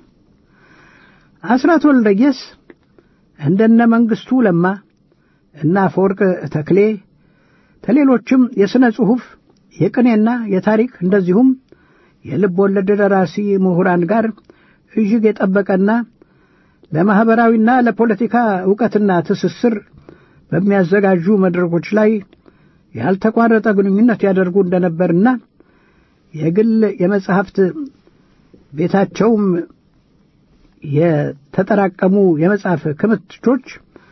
አስራት ወልደየስ እንደነ መንግሥቱ ለማ እና አፈወርቅ ተክሌ ከሌሎችም የሥነ ጽሑፍ የቅኔና የታሪክ እንደዚሁም የልብ ወለድ ደራሲ ምሁራን ጋር እጅግ የጠበቀና ለማኅበራዊና ለፖለቲካ ዕውቀትና ትስስር በሚያዘጋጁ መድረኮች ላይ ያልተቋረጠ ግንኙነት ያደርጉ እንደነበርና የግል የመጻሕፍት ቤታቸውም የተጠራቀሙ የመጽሐፍ ክምችቶች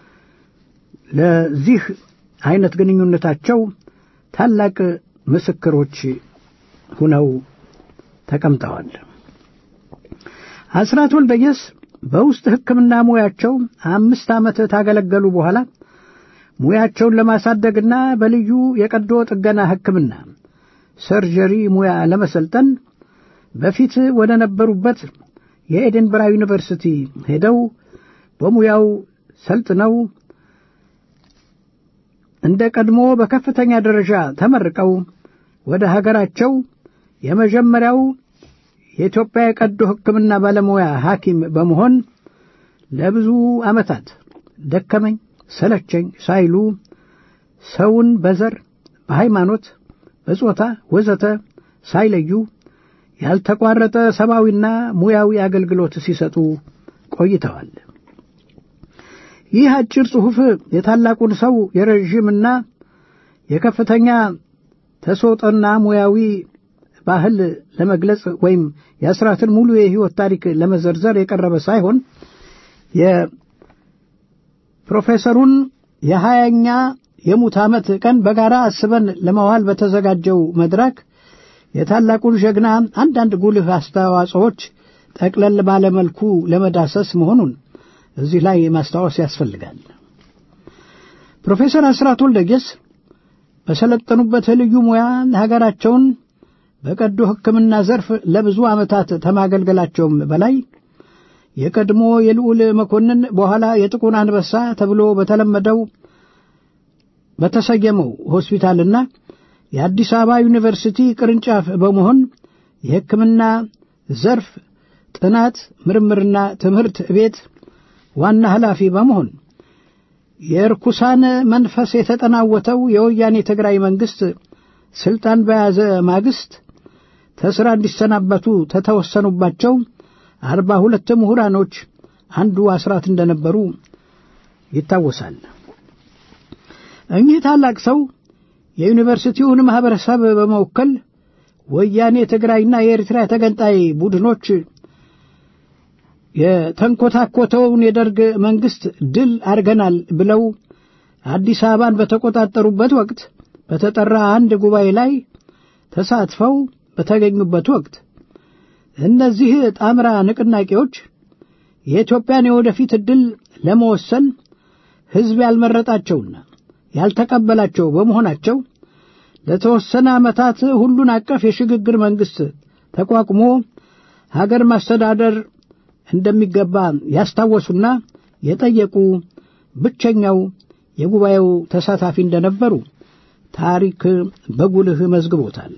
ለዚህ አይነት ግንኙነታቸው ታላቅ ምስክሮች ሁነው ተቀምጠዋል። አስራት ወልደየስ በውስጥ ሕክምና ሙያቸው አምስት ዓመት ታገለገሉ በኋላ ሙያቸውን ለማሳደግና በልዩ የቀዶ ጥገና ሕክምና ሰርጀሪ ሙያ ለመሰልጠን በፊት ወደ ነበሩበት የኤድንበራ ዩኒቨርሲቲ ሄደው በሙያው ሰልጥነው እንደ ቀድሞ በከፍተኛ ደረጃ ተመርቀው ወደ ሀገራቸው የመጀመሪያው የኢትዮጵያ የቀዶ ሕክምና ባለሙያ ሐኪም በመሆን ለብዙ ዓመታት ደከመኝ ሰለቸኝ ሳይሉ ሰውን በዘር፣ በሃይማኖት፣ በጾታ ወዘተ ሳይለዩ ያልተቋረጠ ሰብአዊና ሙያዊ አገልግሎት ሲሰጡ ቆይተዋል። ይህ አጭር ጽሑፍ የታላቁን ሰው የረዥምና የከፍተኛ ተሰጦና ሙያዊ ባህል ለመግለጽ ወይም የአስራትን ሙሉ የሕይወት ታሪክ ለመዘርዘር የቀረበ ሳይሆን የፕሮፌሰሩን የሀያኛ የሙት ዓመት ቀን በጋራ አስበን ለመዋል በተዘጋጀው መድረክ የታላቁን ጀግና አንዳንድ ጉልህ አስተዋጽኦዎች ጠቅለል ባለመልኩ ለመዳሰስ መሆኑን እዚህ ላይ ማስታወስ ያስፈልጋል። ፕሮፌሰር አስራት ወልደየስ በሰለጠኑበት ልዩ ሙያ ሀገራቸውን በቀዶ ሕክምና ዘርፍ ለብዙ ዓመታት ተማገልገላቸውም በላይ የቀድሞ የልዑል መኮንን በኋላ የጥቁር አንበሳ ተብሎ በተለመደው በተሰየመው ሆስፒታልና የአዲስ አበባ ዩኒቨርሲቲ ቅርንጫፍ በመሆን የሕክምና ዘርፍ ጥናት ምርምርና ትምህርት ቤት ዋና ኃላፊ በመሆን የርኩሳን መንፈስ የተጠናወተው የወያኔ ትግራይ መንግሥት ሥልጣን በያዘ ማግስት ተሥራ እንዲሰናበቱ ተተወሰኑባቸው አርባ ሁለት ምሁራኖች አንዱ አስራት እንደነበሩ ይታወሳል። እኚህ ታላቅ ሰው የዩኒቨርሲቲውን ማኅበረሰብ በመወከል ወያኔ ትግራይና የኤርትራ ተገንጣይ ቡድኖች የተንኮታኮተውን የደርግ መንግሥት ድል አድርገናል ብለው አዲስ አበባን በተቆጣጠሩበት ወቅት በተጠራ አንድ ጉባኤ ላይ ተሳትፈው በተገኙበት ወቅት እነዚህ ጣምራ ንቅናቄዎች የኢትዮጵያን የወደፊት ዕድል ለመወሰን ሕዝብ ያልመረጣቸውና ያልተቀበላቸው በመሆናቸው ለተወሰነ ዓመታት ሁሉን አቀፍ የሽግግር መንግሥት ተቋቁሞ ሀገር ማስተዳደር እንደሚገባ ያስታወሱና የጠየቁ ብቸኛው የጉባኤው ተሳታፊ እንደነበሩ ታሪክ በጉልህ መዝግቦታል።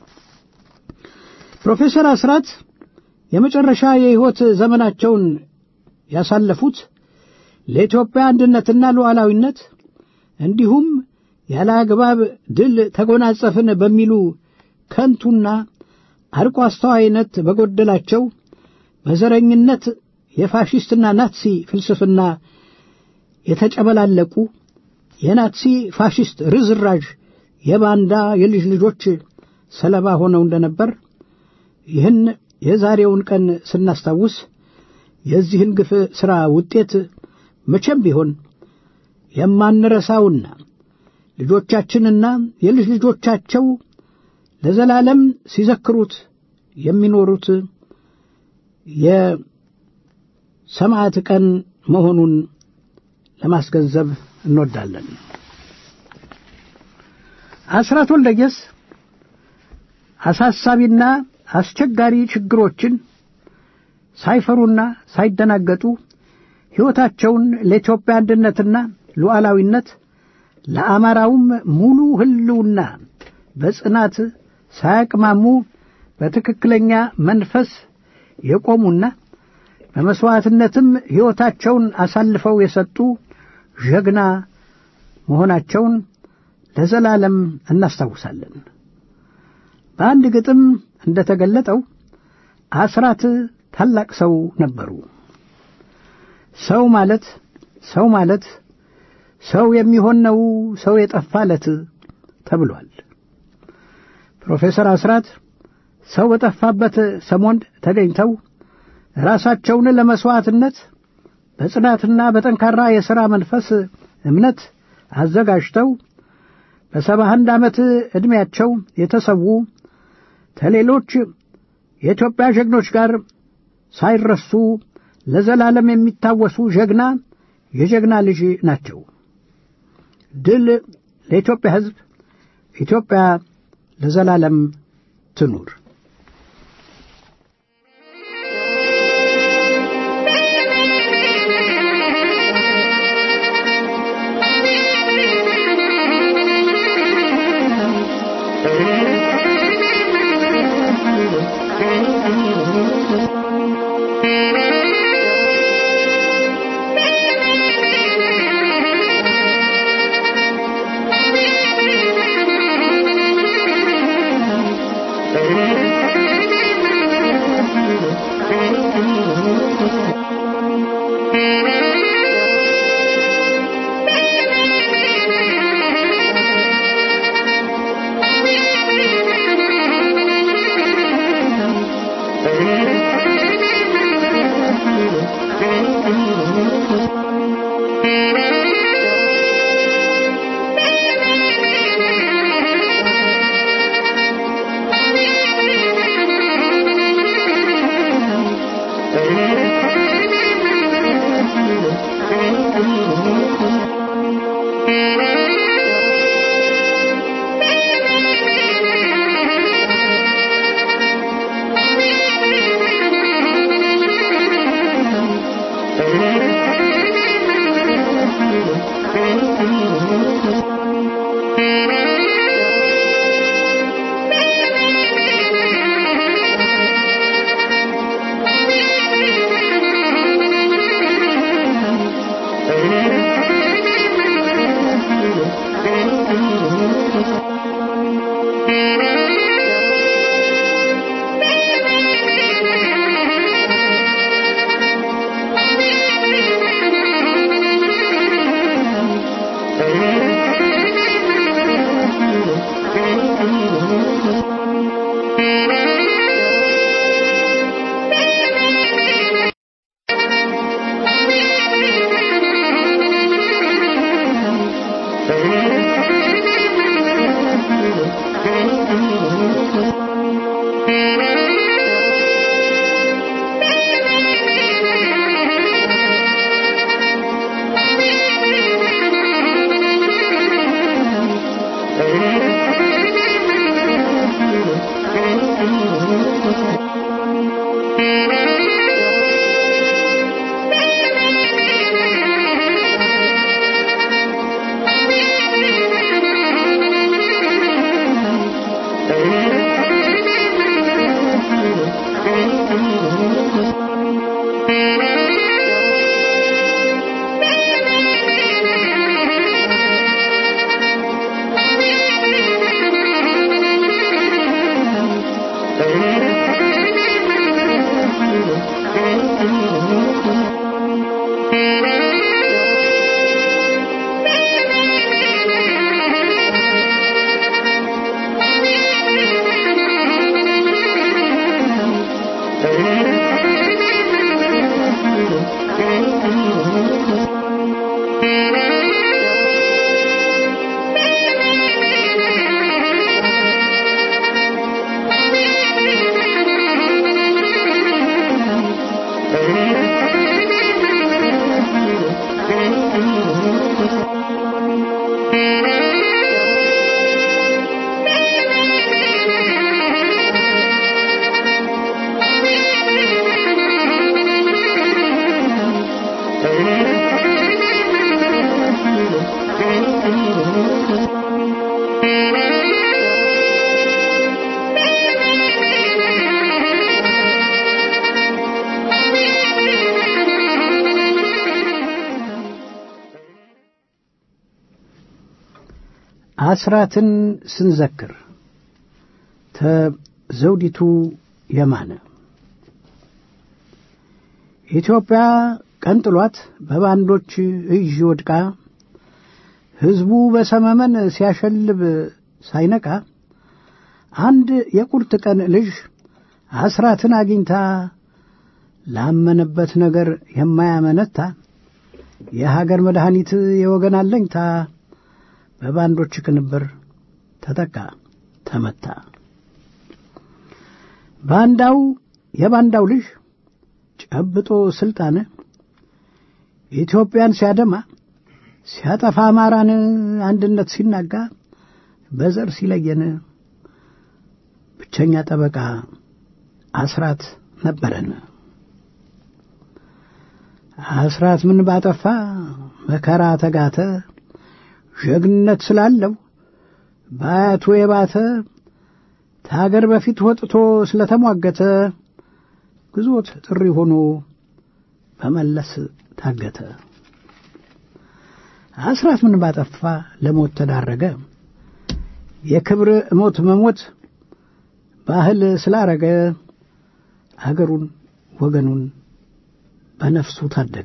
ፕሮፌሰር አስራት የመጨረሻ የሕይወት ዘመናቸውን ያሳለፉት ለኢትዮጵያ አንድነትና ሉዓላዊነት እንዲሁም ያለ አግባብ ድል ተጎናጸፍን በሚሉ ከንቱና አርቆ አስተዋይነት በጎደላቸው በዘረኝነት የፋሽስትና ናትሲ ፍልስፍና የተጨበላለቁ የናትሲ ፋሽስት ርዝራዥ የባንዳ የልጅ ልጆች ሰለባ ሆነው እንደነበር ይህን የዛሬውን ቀን ስናስታውስ የዚህን ግፍ ሥራ ውጤት መቼም ቢሆን የማንረሳውና ልጆቻችንና የልጅ ልጆቻቸው ለዘላለም ሲዘክሩት የሚኖሩት የሰማዕት ቀን መሆኑን ለማስገንዘብ እንወዳለን። አስራት ወልደየስ አሳሳቢና አስቸጋሪ ችግሮችን ሳይፈሩና ሳይደናገጡ ሕይወታቸውን ለኢትዮጵያ አንድነትና ሉዓላዊነት ለአማራውም ሙሉ ሕልውና በጽናት ሳያቅማሙ በትክክለኛ መንፈስ የቆሙና በመሥዋዕትነትም ሕይወታቸውን አሳልፈው የሰጡ ጀግና መሆናቸውን ለዘላለም እናስታውሳለን። በአንድ ግጥም እንደ ተገለጠው አስራት ታላቅ ሰው ነበሩ። ሰው ማለት ሰው ማለት ሰው የሚሆን ነው ሰው የጠፋለት ተብሏል። ፕሮፌሰር አስራት ሰው በጠፋበት ሰሞን ተገኝተው ራሳቸውን ለመሥዋዕትነት በጽናትና በጠንካራ የሥራ መንፈስ እምነት አዘጋጅተው በሰባ አንድ ዓመት ዕድሜያቸው የተሰዉ ከሌሎች የኢትዮጵያ ጀግኖች ጋር ሳይረሱ ለዘላለም የሚታወሱ ጀግና የጀግና ልጅ ናቸው። ድል ለኢትዮጵያ ሕዝብ! ኢትዮጵያ ለዘላለም ትኑር! Thank you. አስራትን ስንዘክር ተዘውዲቱ የማነ ኢትዮጵያ ቀንጥሏት በባንዶች እጅ ወድቃ ሕዝቡ በሰመመን ሲያሸልብ ሳይነቃ አንድ የቁርጥ ቀን ልጅ አስራትን አግኝታ ላመነበት ነገር የማያመነታ የሀገር መድኃኒት የወገን አለኝታ በባንዶች ቅንብር ተጠቃ ተመታ። ባንዳው የባንዳው ልጅ ጨብጦ ስልጣን ኢትዮጵያን ሲያደማ ሲያጠፋ አማራን አንድነት ሲናጋ በዘር ሲለየን ብቸኛ ጠበቃ አስራት ነበረን። አስራት ምን ባጠፋ መከራ ተጋተ ጀግንነት ስላለው በአያቱ የባተ ከሀገር በፊት ወጥቶ ስለተሟገተ ግዞት ጥሪ ሆኖ በመለስ ታገተ። አስራት ምን ባጠፋ ለሞት ተዳረገ። የክብር ሞት መሞት ባህል ስላረገ አገሩን ወገኑን በነፍሱ ታደገ።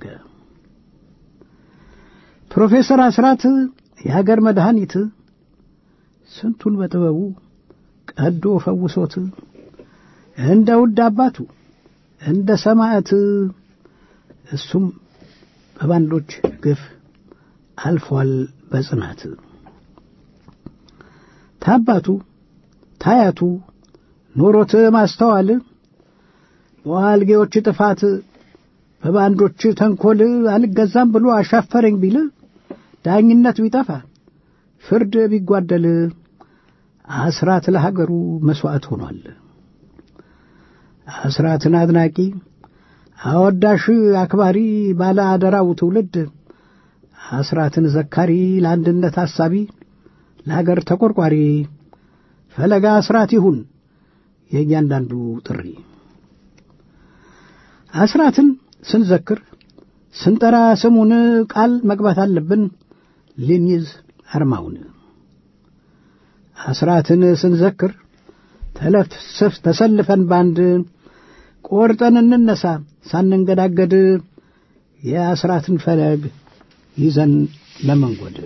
ፕሮፌሰር አስራት የሀገር መድኃኒት ስንቱን በጥበቡ ቀዶ ፈውሶት እንደ ውድ አባቱ እንደ ሰማዕት እሱም በባንዶች ግፍ አልፏል በጽናት ታባቱ ታያቱ ኖሮት ማስተዋል በዋልጌዎች ጥፋት በባንዶች ተንኰል አልገዛም ብሎ አሻፈረኝ ቢል ዳኝነት ቢጠፋ ፍርድ ቢጓደል አስራት ለሀገሩ መሥዋዕት ሆኗል። አስራትን አድናቂ አወዳሽ አክባሪ ባለ አደራው ትውልድ አስራትን ዘካሪ ለአንድነት ሐሳቢ ለአገር ተቆርቋሪ ፈለጋ አስራት ይሁን የእያንዳንዱ ጥሪ። አስራትን ስንዘክር ስንጠራ ስሙን ቃል መግባት አለብን ልንይዝ አርማውን። አስራትን ስንዘክር ተለፍስፍ ተሰልፈን ባንድ ቆርጠን እንነሳ ሳንንገዳገድ የአስራትን ፈለግ ይዘን ለመንጎድ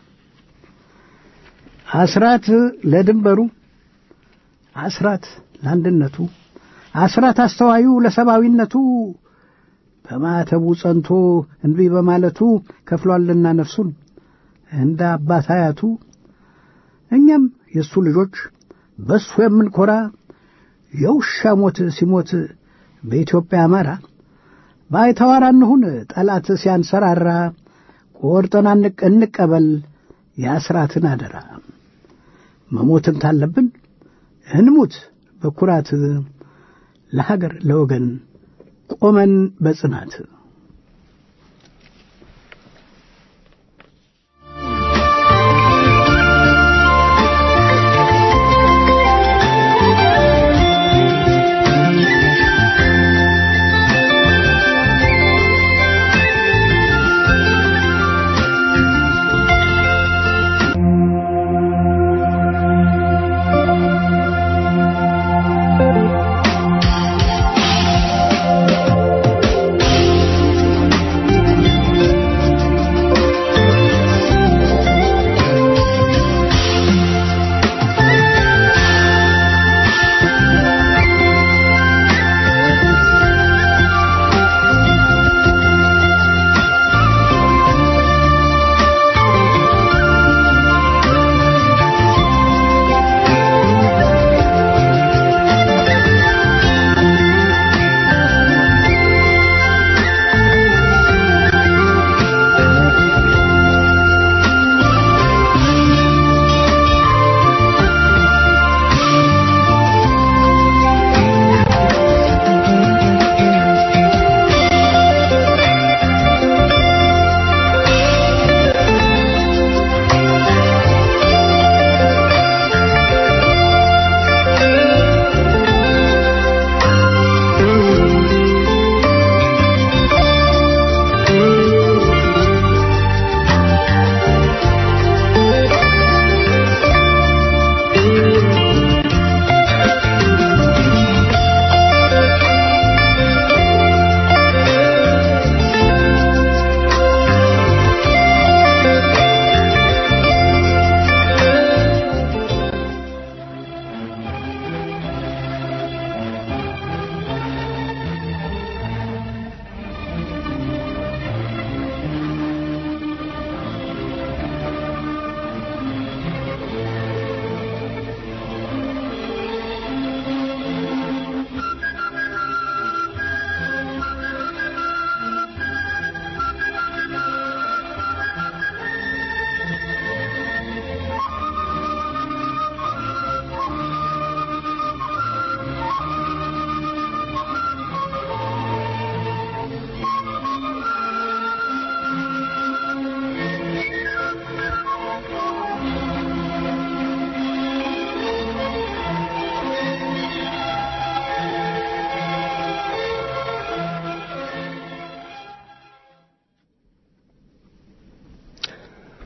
አስራት ለድንበሩ አስራት ለአንድነቱ አስራት አስተዋዩ ለሰብአዊነቱ በማተቡ ጸንቶ እንቢ በማለቱ ከፍሏልና ነፍሱን እንደ አባት አያቱ እኛም የእሱ ልጆች በእሱ የምንኮራ የውሻ ሞት ሲሞት በኢትዮጵያ አማራ ባይተዋር እንሁን ጠላት ሲያንሰራራ ቆርጠን እንቀበል የአስራትን አደራ መሞትን ታለብን እንሙት በኩራት ለሀገር ለወገን ቆመን በጽናት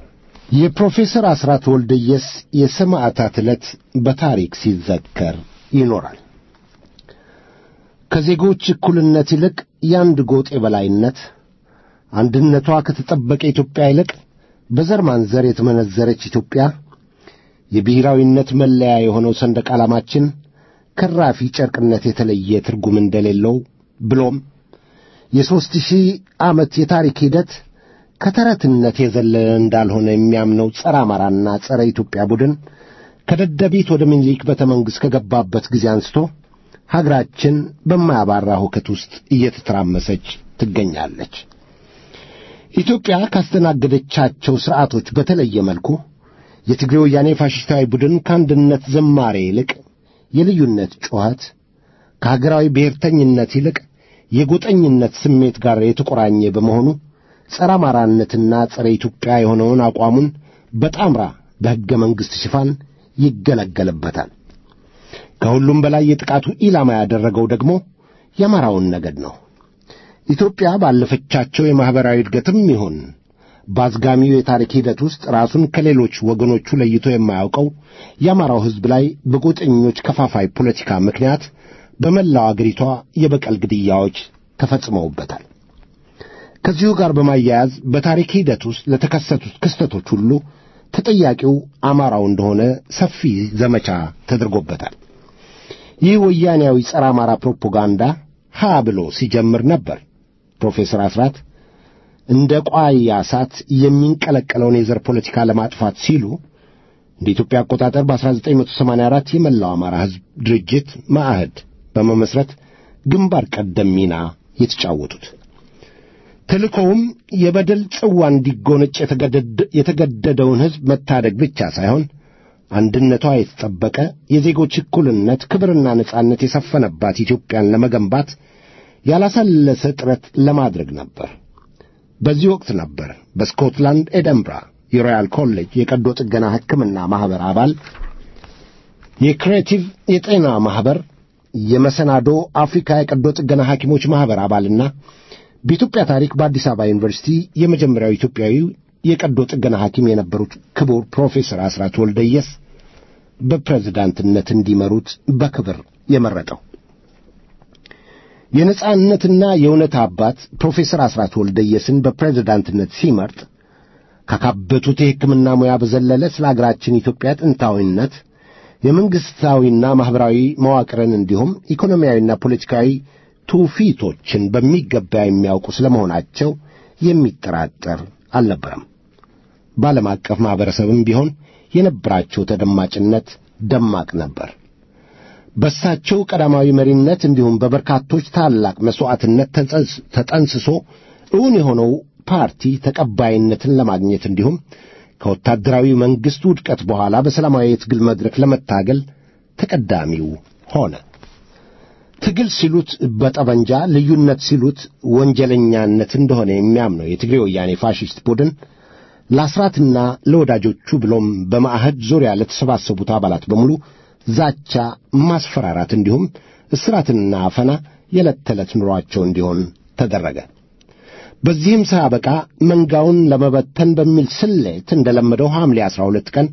የፕሮፌሰር አስራት ወልደየስ የሰማዕታት ዕለት በታሪክ ሲዘከር ይኖራል። ከዜጎች እኩልነት ይልቅ የአንድ ጎጥ የበላይነት፣ አንድነቷ ከተጠበቀ ኢትዮጵያ ይልቅ በዘር ማንዘር የተመነዘረች ኢትዮጵያ፣ የብሔራዊነት መለያ የሆነው ሰንደቅ ዓላማችን ከራፊ ጨርቅነት የተለየ ትርጉም እንደሌለው ብሎም የሦስት ሺህ ዓመት የታሪክ ሂደት ከተረትነት የዘለለ እንዳልሆነ የሚያምነው ጸረ አማራና ጸረ ኢትዮጵያ ቡድን ከደደቢት ወደ ምኒልክ ቤተ መንግሥት ከገባበት ጊዜ አንስቶ ሀገራችን በማያባራ ሁከት ውስጥ እየተተራመሰች ትገኛለች። ኢትዮጵያ ካስተናገደቻቸው ሥርዓቶች በተለየ መልኩ የትግሬ ወያኔ ፋሽስታዊ ቡድን ከአንድነት ዝማሬ ይልቅ የልዩነት ጩኸት፣ ከሀገራዊ ብሔርተኝነት ይልቅ የጎጠኝነት ስሜት ጋር የተቆራኘ በመሆኑ ጸረ አማራነትና ጸረ ኢትዮጵያ የሆነውን አቋሙን በጣምራ በሕገ መንግሥት ሽፋን ይገለገልበታል። ከሁሉም በላይ የጥቃቱ ኢላማ ያደረገው ደግሞ የአማራውን ነገድ ነው። ኢትዮጵያ ባለፈቻቸው የማኅበራዊ እድገትም ይሁን በአዝጋሚው የታሪክ ሂደት ውስጥ ራሱን ከሌሎች ወገኖቹ ለይቶ የማያውቀው የአማራው ሕዝብ ላይ በጎጠኞች ከፋፋይ ፖለቲካ ምክንያት በመላው አገሪቷ የበቀል ግድያዎች ተፈጽመውበታል። ከዚሁ ጋር በማያያዝ በታሪክ ሂደት ውስጥ ለተከሰቱት ክስተቶች ሁሉ ተጠያቂው አማራው እንደሆነ ሰፊ ዘመቻ ተደርጎበታል። ይህ ወያኔያዊ ጸረ አማራ ፕሮፓጋንዳ ሀ ብሎ ሲጀምር ነበር ፕሮፌሰር አስራት እንደ ቋያ እሳት የሚንቀለቀለውን የዘር ፖለቲካ ለማጥፋት ሲሉ እንደ ኢትዮጵያ አቆጣጠር በ1984 የመላው አማራ ሕዝብ ድርጅት ማዕህድ በመመስረት ግንባር ቀደም ሚና የተጫወቱት። ተልእኮውም የበደል ጽዋ እንዲጎነጭ የተገደደውን ሕዝብ መታደግ ብቻ ሳይሆን አንድነቷ የተጠበቀ የዜጎች እኩልነት፣ ክብርና ነጻነት የሰፈነባት ኢትዮጵያን ለመገንባት ያላሰለሰ ጥረት ለማድረግ ነበር። በዚህ ወቅት ነበር በስኮትላንድ ኤደንብራ የሮያል ኮሌጅ የቀዶ ጥገና ሕክምና ማኅበር አባል፣ የክሬቲቭ የጤና ማኅበር፣ የመሰናዶ አፍሪካ የቀዶ ጥገና ሐኪሞች ማኅበር አባልና በኢትዮጵያ ታሪክ በአዲስ አበባ ዩኒቨርሲቲ የመጀመሪያው ኢትዮጵያዊ የቀዶ ጥገና ሐኪም የነበሩት ክቡር ፕሮፌሰር አስራት ወልደየስ በፕሬዝዳንትነት እንዲመሩት በክብር የመረጠው የነጻነትና የእውነት አባት ፕሮፌሰር አስራት ወልደየስን በፕሬዝዳንትነት ሲመርጥ ካካበቱት የሕክምና ሙያ በዘለለ ስለ አገራችን ኢትዮጵያ ጥንታዊነት የመንግሥታዊና ማኅበራዊ መዋቅርን እንዲሁም ኢኮኖሚያዊና ፖለቲካዊ ትውፊቶችን በሚገባ የሚያውቁ ስለ መሆናቸው የሚጠራጠር አልነበረም። በዓለም አቀፍ ማኅበረሰብም ቢሆን የነበራቸው ተደማጭነት ደማቅ ነበር። በሳቸው ቀዳማዊ መሪነት እንዲሁም በበርካቶች ታላቅ መሥዋዕትነት ተጠንስሶ እውን የሆነው ፓርቲ ተቀባይነትን ለማግኘት እንዲሁም ከወታደራዊ መንግሥት ውድቀት በኋላ በሰላማዊ የትግል መድረክ ለመታገል ተቀዳሚው ሆነ። ትግል ሲሉት በጠመንጃ ልዩነት ሲሉት ወንጀለኛነት እንደሆነ የሚያምነው የትግሬ ወያኔ ፋሽስት ቡድን ለአስራትና ለወዳጆቹ ብሎም በማዕህድ ዙሪያ ለተሰባሰቡት አባላት በሙሉ ዛቻ፣ ማስፈራራት እንዲሁም እስራትና አፈና የዕለት ተዕለት ኑሯቸው እንዲሆን ተደረገ። በዚህም ሳያበቃ መንጋውን ለመበተን በሚል ስሌት እንደለመደው ሐምሌ 12 ቀን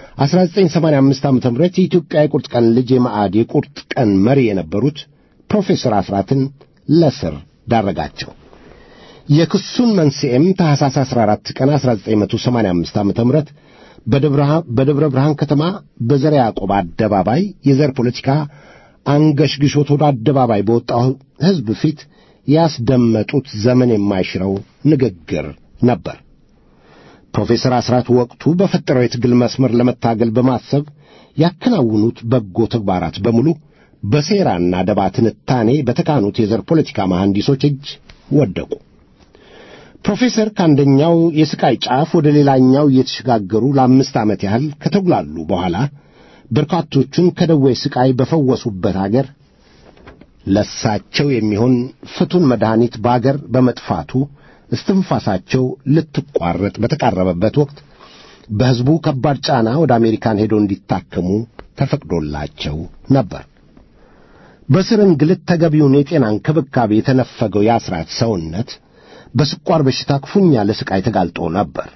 1985 ዓ.ም የኢትዮጵያ የቁርጥ ቀን ልጅ የማዕድ የቁርጥ ቀን መሪ የነበሩት ፕሮፌሰር አስራትን ለስር ዳረጋቸው። የክሱን መንስኤም ታኅሳስ 14 ቀን 1985 ዓ.ም በደብረ ብርሃን ከተማ በዘረ ያዕቆብ አደባባይ የዘር ፖለቲካ አንገሽግሾት ወደ አደባባይ በወጣው ሕዝብ ፊት ያስደመጡት ዘመን የማይሽረው ንግግር ነበር። ፕሮፌሰር አስራት ወቅቱ በፈጠረው የትግል መስመር ለመታገል በማሰብ ያከናውኑት በጎ ተግባራት በሙሉ በሴራና ደባ ትንታኔ በተካኑት የዘር ፖለቲካ መሐንዲሶች እጅ ወደቁ። ፕሮፌሰር ከአንደኛው የስቃይ ጫፍ ወደ ሌላኛው እየተሸጋገሩ ለአምስት ዓመት ያህል ከተጉላሉ በኋላ በርካቶቹን ከደዌ ስቃይ በፈወሱበት አገር ለሳቸው የሚሆን ፍቱን መድኃኒት በአገር በመጥፋቱ እስትንፋሳቸው ልትቋረጥ በተቃረበበት ወቅት በሕዝቡ ከባድ ጫና ወደ አሜሪካን ሄደው እንዲታከሙ ተፈቅዶላቸው ነበር። በስር እንግልት ተገቢውን የጤና እንክብካቤ የተነፈገው የአስራት ሰውነት በስኳር በሽታ ክፉኛ ለስቃይ ተጋልጦ ነበር።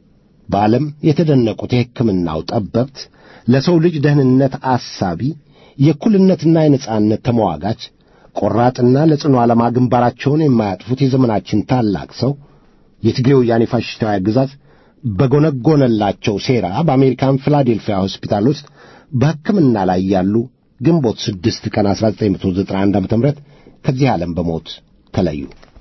በዓለም የተደነቁት የሕክምናው ጠበብት ለሰው ልጅ ደህንነት አሳቢ የእኩልነትና የነጻነት ተመዋጋች ቆራጥና ለጽኑ ዓላማ ግንባራቸውን የማያጥፉት የዘመናችን ታላቅ ሰው የትግሬ ወያኔ ፋሽስታዊ አገዛዝ በጎነጎነላቸው ሴራ በአሜሪካን ፊላዴልፊያ ሆስፒታል ውስጥ በሕክምና ላይ ያሉ ግንቦት 6 ቀን 1991 ዓ.ም ከዚህ ዓለም በሞት ተለዩ።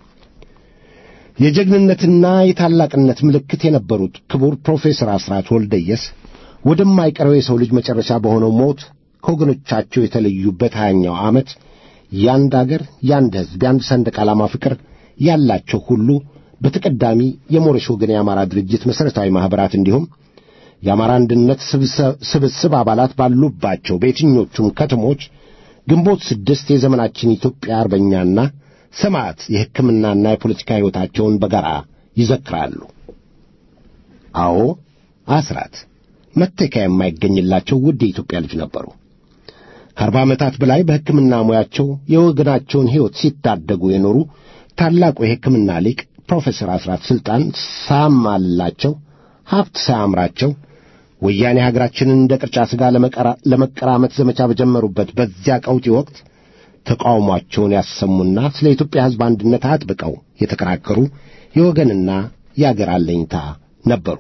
የጀግንነትና የታላቅነት ምልክት የነበሩት ክቡር ፕሮፌሰር አስራት ወልደየስ ወደማይቀረው የሰው ልጅ መጨረሻ በሆነው ሞት ከወገኖቻቸው የተለዩበት ሀያኛው ዓመት የአንድ አገር፣ የአንድ ሕዝብ፣ የአንድ ሰንደቅ ዓላማ ፍቅር ያላቸው ሁሉ በተቀዳሚ የሞረሽ ወገን የአማራ ድርጅት መሠረታዊ ማኅበራት እንዲሁም የአማራ አንድነት ስብስብ አባላት ባሉባቸው በየትኞቹም ከተሞች ግንቦት ስድስት የዘመናችን ኢትዮጵያ አርበኛና ሰማዕት የሕክምናና የፖለቲካ ሕይወታቸውን በጋራ ይዘክራሉ። አዎ አስራት መተኪያ የማይገኝላቸው ውድ የኢትዮጵያ ልጅ ነበሩ። ከአርባ ዓመታት በላይ በሕክምና ሙያቸው የወገናቸውን ሕይወት ሲታደጉ የኖሩ ታላቁ የሕክምና ሊቅ ፕሮፌሰር አስራት ሥልጣን ሳማላቸው ሀብት ሳያምራቸው ወያኔ ሀገራችንን እንደ ቅርጫ ሥጋ ለመቀራመት ዘመቻ በጀመሩበት በዚያ ቀውጢ ወቅት ተቃውሟቸውን ያሰሙና ስለ ኢትዮጵያ ሕዝብ አንድነት አጥብቀው የተከራከሩ የወገንና የአገር አለኝታ ነበሩ።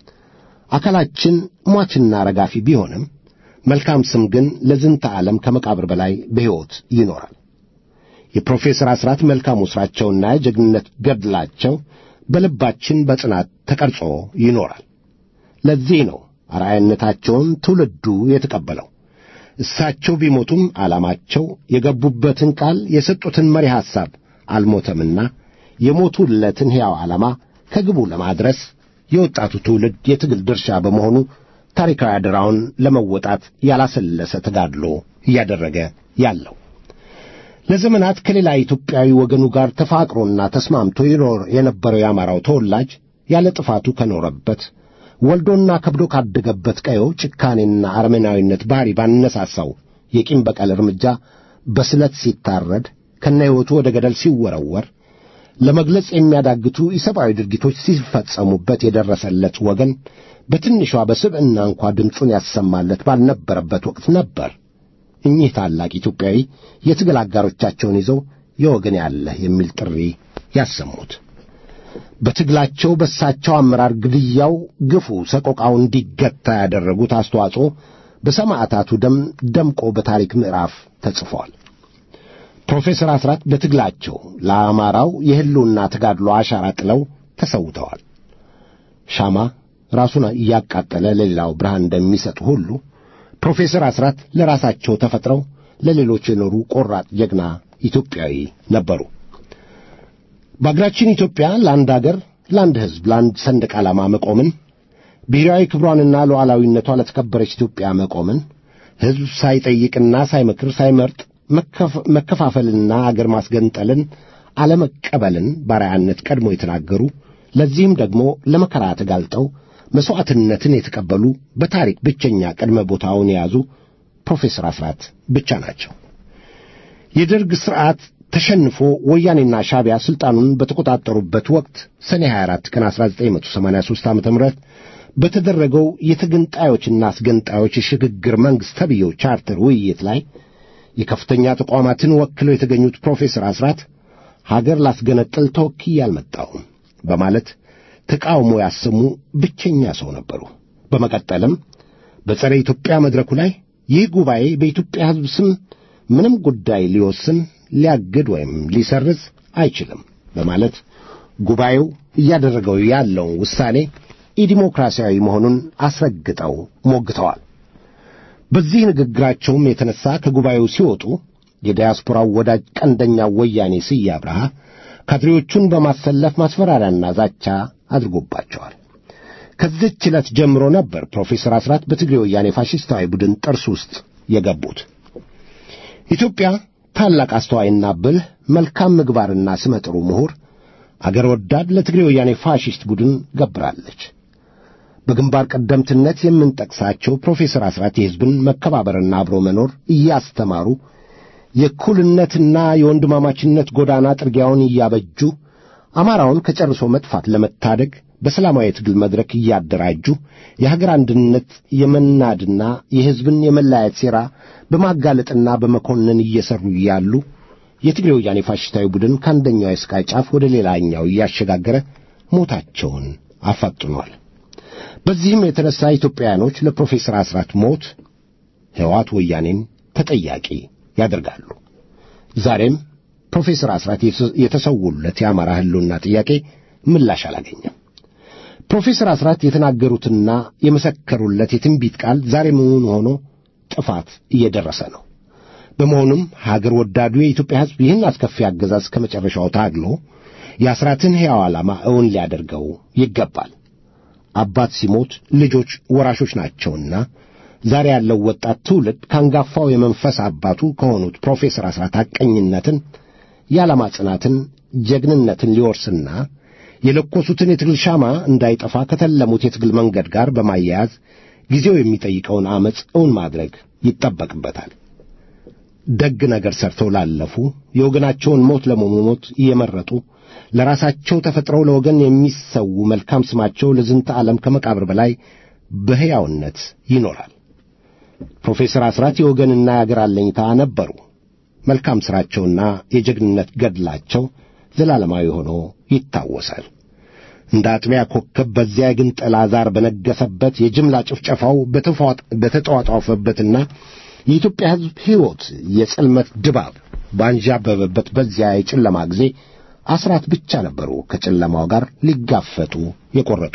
አካላችን ሟችና ረጋፊ ቢሆንም መልካም ስም ግን ለዝንተ ዓለም ከመቃብር በላይ በሕይወት ይኖራል። የፕሮፌሰር አስራት መልካሙ ሥራቸውና የጀግንነት ገድላቸው በልባችን በጽናት ተቀርጾ ይኖራል። ለዚህ ነው አርአያነታቸውን ትውልዱ የተቀበለው። እሳቸው ቢሞቱም ዓላማቸው የገቡበትን ቃል የሰጡትን መሪ ሐሳብ አልሞተምና የሞቱለትን ሕያው ዓላማ ከግቡ ለማድረስ የወጣቱ ትውልድ የትግል ድርሻ በመሆኑ ታሪካዊ አደራውን ለመወጣት ያላሰለሰ ተጋድሎ እያደረገ ያለው ለዘመናት ከሌላ ኢትዮጵያዊ ወገኑ ጋር ተፋቅሮና ተስማምቶ ይኖር የነበረው የአማራው ተወላጅ ያለ ጥፋቱ ከኖረበት ወልዶና ከብዶ ካደገበት ቀየው ጭካኔና አረመናዊነት ባሕሪ ባነሳሳው የቂም በቀል እርምጃ በስለት ሲታረድ ከነ ሕይወቱ ወደ ገደል ሲወረወር ለመግለጽ የሚያዳግቱ ኢሰብአዊ ድርጊቶች ሲፈጸሙበት የደረሰለት ወገን በትንሿ በስብዕና እንኳ ድምፁን ያሰማለት ባልነበረበት ወቅት ነበር እኚህ ታላቅ ኢትዮጵያዊ የትግል አጋሮቻቸውን ይዘው የወገን ያለህ የሚል ጥሪ ያሰሙት። በትግላቸው በሳቸው አመራር ግድያው፣ ግፉ፣ ሰቆቃው እንዲገታ ያደረጉት አስተዋጽኦ በሰማዕታቱ ደም ደምቆ በታሪክ ምዕራፍ ተጽፏል። ፕሮፌሰር አስራት በትግላቸው ለአማራው የሕልውና ተጋድሎ አሻራ ጥለው ተሰውተዋል። ሻማ ራሱን እያቃጠለ ለሌላው ብርሃን እንደሚሰጥ ሁሉ ፕሮፌሰር አስራት ለራሳቸው ተፈጥረው ለሌሎች የኖሩ ቆራጥ ጀግና ኢትዮጵያዊ ነበሩ። በአገራችን ኢትዮጵያ ለአንድ አገር፣ ለአንድ ሕዝብ፣ ለአንድ ሰንደቅ ዓላማ መቆምን ብሔራዊ ክብሯንና ሉዓላዊነቷ ለተከበረች ኢትዮጵያ መቆምን ሕዝብ ሳይጠይቅና ሳይመክር ሳይመርጥ መከፋፈልና አገር ማስገንጠልን አለመቀበልን ባርያነት ቀድሞ የተናገሩ ለዚህም ደግሞ ለመከራ ተጋልጠው መሥዋዕትነትን የተቀበሉ በታሪክ ብቸኛ ቅድመ ቦታውን የያዙ ፕሮፌሰር አስራት ብቻ ናቸው። የደርግ ሥርዓት ተሸንፎ ወያኔና ሻቢያ ሥልጣኑን በተቆጣጠሩበት ወቅት ሰኔ 24 ቀን 1983 ዓ ም በተደረገው የተገንጣዮችና አስገንጣዮች የሽግግር መንግሥት ተብዬው ቻርተር ውይይት ላይ የከፍተኛ ተቋማትን ወክለው የተገኙት ፕሮፌሰር አስራት ሀገር ላስገነጥል ተወክዬ አልመጣሁም በማለት ተቃውሞ ያሰሙ ብቸኛ ሰው ነበሩ። በመቀጠልም በጸረ ኢትዮጵያ መድረኩ ላይ ይህ ጉባኤ በኢትዮጵያ ሕዝብ ስም ምንም ጉዳይ ሊወስን ሊያግድ ወይም ሊሰርዝ አይችልም በማለት ጉባኤው እያደረገው ያለውን ውሳኔ ኢዲሞክራሲያዊ መሆኑን አስረግጠው ሞግተዋል። በዚህ ንግግራቸውም የተነሳ ከጉባኤው ሲወጡ የዲያስፖራው ወዳጅ ቀንደኛው ወያኔ ስዬ አብርሃ ካድሬዎቹን በማሰለፍ ማስፈራሪያና ዛቻ አድርጎባቸዋል። ከዚህች ዕለት ጀምሮ ነበር ፕሮፌሰር አስራት በትግሬ ወያኔ ፋሽስታዊ ቡድን ጥርስ ውስጥ የገቡት። ኢትዮጵያ ታላቅ አስተዋይና ብልህ መልካም ምግባርና ስመጥሩ ምሁር አገር ወዳድ ለትግሬ ወያኔ ፋሽስት ቡድን ገብራለች። በግንባር ቀደምትነት የምንጠቅሳቸው ፕሮፌሰር አስራት የሕዝብን መከባበርና አብሮ መኖር እያስተማሩ የእኩልነትና የወንድማማችነት ጎዳና ጥርጊያውን እያበጁ አማራውን ከጨርሶ መጥፋት ለመታደግ በሰላማዊ የትግል መድረክ እያደራጁ የሀገር አንድነት የመናድና የሕዝብን የመለያየት ሴራ በማጋለጥና በመኮንን እየሰሩ እያሉ የትግሬ ወያኔ ፋሽስታዊ ቡድን ከአንደኛው የስቃይ ጫፍ ወደ ሌላኛው እያሸጋገረ ሞታቸውን አፋጥኗል። በዚህም የተነሳ ኢትዮጵያውያኖች ለፕሮፌሰር አስራት ሞት ሕወሓት ወያኔን ተጠያቂ ያደርጋሉ። ዛሬም ፕሮፌሰር አስራት የተሰውለት የአማራ ሕልውና ጥያቄ ምላሽ አላገኘም። ፕሮፌሰር አስራት የተናገሩትና የመሰከሩለት የትንቢት ቃል ዛሬ እውን ሆኖ ጥፋት እየደረሰ ነው። በመሆኑም ሀገር ወዳዱ የኢትዮጵያ ሕዝብ ይህን አስከፊ አገዛዝ ከመጨረሻው ታግሎ የአስራትን ሕያው ዓላማ እውን ሊያደርገው ይገባል። አባት ሲሞት ልጆች ወራሾች ናቸውና ዛሬ ያለው ወጣት ትውልድ ከአንጋፋው የመንፈስ አባቱ ከሆኑት ፕሮፌሰር አስራት ሐቀኝነትን፣ የዓላማ ጽናትን፣ ጀግንነትን ሊወርስና የለኮሱትን የትግል ሻማ እንዳይጠፋ ከተለሙት የትግል መንገድ ጋር በማያያዝ ጊዜው የሚጠይቀውን ዐመፅ እውን ማድረግ ይጠበቅበታል። ደግ ነገር ሰርተው ላለፉ የወገናቸውን ሞት ለመሞት እየመረጡ ለራሳቸው ተፈጥረው ለወገን የሚሰዉ መልካም ስማቸው ለዝንተ ዓለም ከመቃብር በላይ በሕያውነት ይኖራል። ፕሮፌሰር አስራት የወገንና የአገር አለኝታ ነበሩ። መልካም ሥራቸውና የጀግንነት ገድላቸው ዘላለማዊ ሆኖ ይታወሳል። እንደ አጥቢያ ኮከብ በዚያ ግን ጥላ ዛር በነገሰበት የጅምላ ጭፍጨፋው በተጧጧፈበትና የኢትዮጵያ ሕዝብ ሕይወት የጽልመት ድባብ ባንዣበበበት በዚያ የጨለማ ጊዜ አስራት ብቻ ነበሩ ከጨለማው ጋር ሊጋፈጡ የቈረጡ።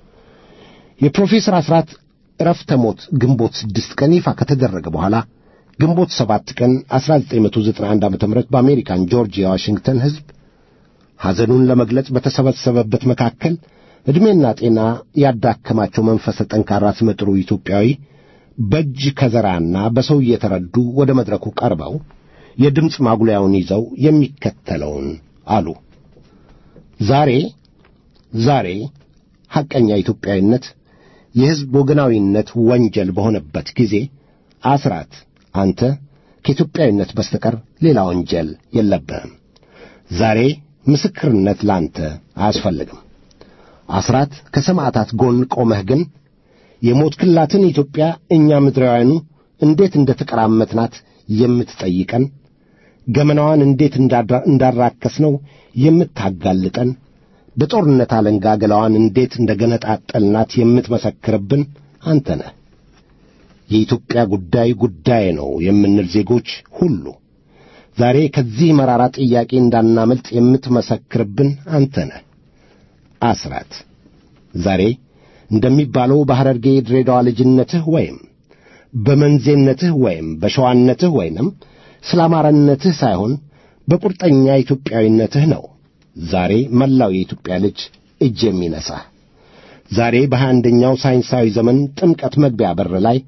የፕሮፌሰር አስራት ዕረፍተ ሞት ግንቦት ስድስት ቀን ይፋ ከተደረገ በኋላ ግንቦት ሰባት ቀን 1991 ዓ.ም በአሜሪካን ጆርጂያ ዋሽንግተን ሕዝብ ሐዘኑን ለመግለጽ በተሰበሰበበት መካከል ዕድሜና ጤና ያዳከማቸው መንፈሰ ጠንካራ ስመጥሩ ኢትዮጵያዊ በእጅ ከዘራና በሰው እየተረዱ ወደ መድረኩ ቀርበው የድምፅ ማጉሊያውን ይዘው የሚከተለውን አሉ። ዛሬ ዛሬ ሐቀኛ ኢትዮጵያዊነት የሕዝብ ወገናዊነት ወንጀል በሆነበት ጊዜ አስራት አንተ ከኢትዮጵያዊነት በስተቀር ሌላ ወንጀል የለብህም። ዛሬ ምስክርነት ላንተ አያስፈልግም። አስራት ከሰማዕታት ጎን ቆመህ ግን የሞት ክላትን ኢትዮጵያ እኛ ምድራውያኑ እንዴት እንደ ተቀራመትናት የምትጠይቀን ገመናዋን እንዴት እንዳራከስነው የምታጋልጠን በጦርነት አለንጋ ገላዋን እንዴት እንደ ገነጣጠልናት የምትመሰክርብን አንተ ነህ። የኢትዮጵያ ጉዳይ ጉዳይ ነው የምንል ዜጎች ሁሉ ዛሬ ከዚህ መራራ ጥያቄ እንዳናመልጥ የምትመሰክርብን አንተ ነህ። አስራት ዛሬ እንደሚባለው በሐረርጌ ድሬዳዋ ልጅነትህ ወይም በመንዜነትህ ወይም በሸዋነትህ ወይንም ስለ አማራነትህ ሳይሆን በቁርጠኛ ኢትዮጵያዊነትህ ነው ዛሬ መላው የኢትዮጵያ ልጅ እጅ የሚነሳህ። ዛሬ በሀያ አንደኛው ሳይንሳዊ ዘመን ጥምቀት መግቢያ በር ላይ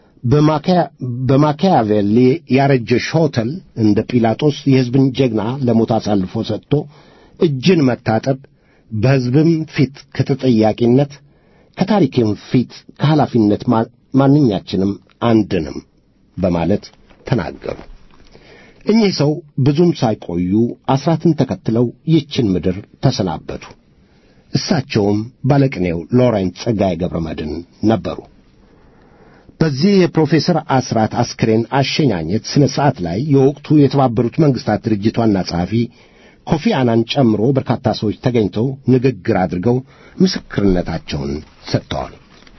በማኪያቬሊ ያረጀ ሾተል እንደ ጲላጦስ የሕዝብን ጀግና ለሞት አሳልፎ ሰጥቶ እጅን መታጠብ በሕዝብም ፊት ከተጠያቂነት ከታሪክም ፊት ከኃላፊነት ማንኛችንም አንድንም በማለት ተናገሩ። እኚህ ሰው ብዙም ሳይቆዩ አስራትን ተከትለው ይችን ምድር ተሰናበቱ። እሳቸውም ባለቅኔው ሎሬንት ጸጋዬ ገብረ መድኅን ነበሩ። በዚህ የፕሮፌሰር አስራት አስክሬን አሸኛኘት ሥነ ሥርዓት ላይ የወቅቱ የተባበሩት መንግሥታት ድርጅት ዋና ጸሐፊ ኮፊ አናን ጨምሮ በርካታ ሰዎች ተገኝተው ንግግር አድርገው ምስክርነታቸውን ሰጥተዋል።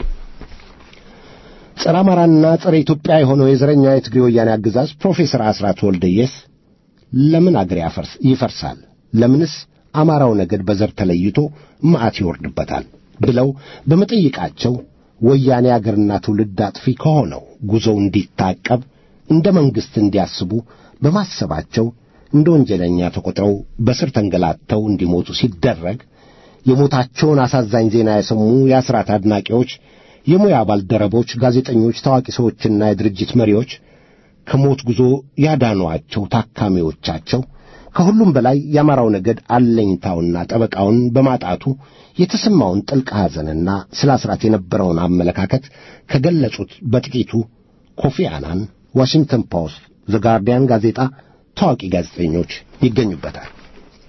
ጸረ አማራና ጸረ ኢትዮጵያ የሆነው የዘረኛ የትግሬ ወያኔ አገዛዝ ፕሮፌሰር አስራት ወልደየስ ለምን አገር ይፈርሳል? ለምንስ አማራው ነገድ በዘር ተለይቶ መዓት ይወርድበታል? ብለው በመጠይቃቸው ወያኔ አገርና ትውልድ አጥፊ ከሆነው ጉዞው እንዲታቀብ እንደ መንግሥት እንዲያስቡ በማሰባቸው እንደ ወንጀለኛ ተቆጥረው በስር ተንገላተው እንዲሞቱ ሲደረግ የሞታቸውን አሳዛኝ ዜና የሰሙ የአስራት አድናቂዎች፣ የሙያ ባልደረቦች፣ ጋዜጠኞች፣ ታዋቂ ሰዎችና የድርጅት መሪዎች ከሞት ጉዞ ያዳኗቸው ታካሚዎቻቸው ከሁሉም በላይ የአማራው ነገድ አለኝታውና ጠበቃውን በማጣቱ የተሰማውን ጥልቅ ሐዘንና ስለ አስራት የነበረውን አመለካከት ከገለጹት በጥቂቱ ኮፊ አናን፣ ዋሽንግተን ፖስት፣ ዘ ጋርዲያን ጋዜጣ ታዋቂ ጋዜጠኞች ይገኙበታል።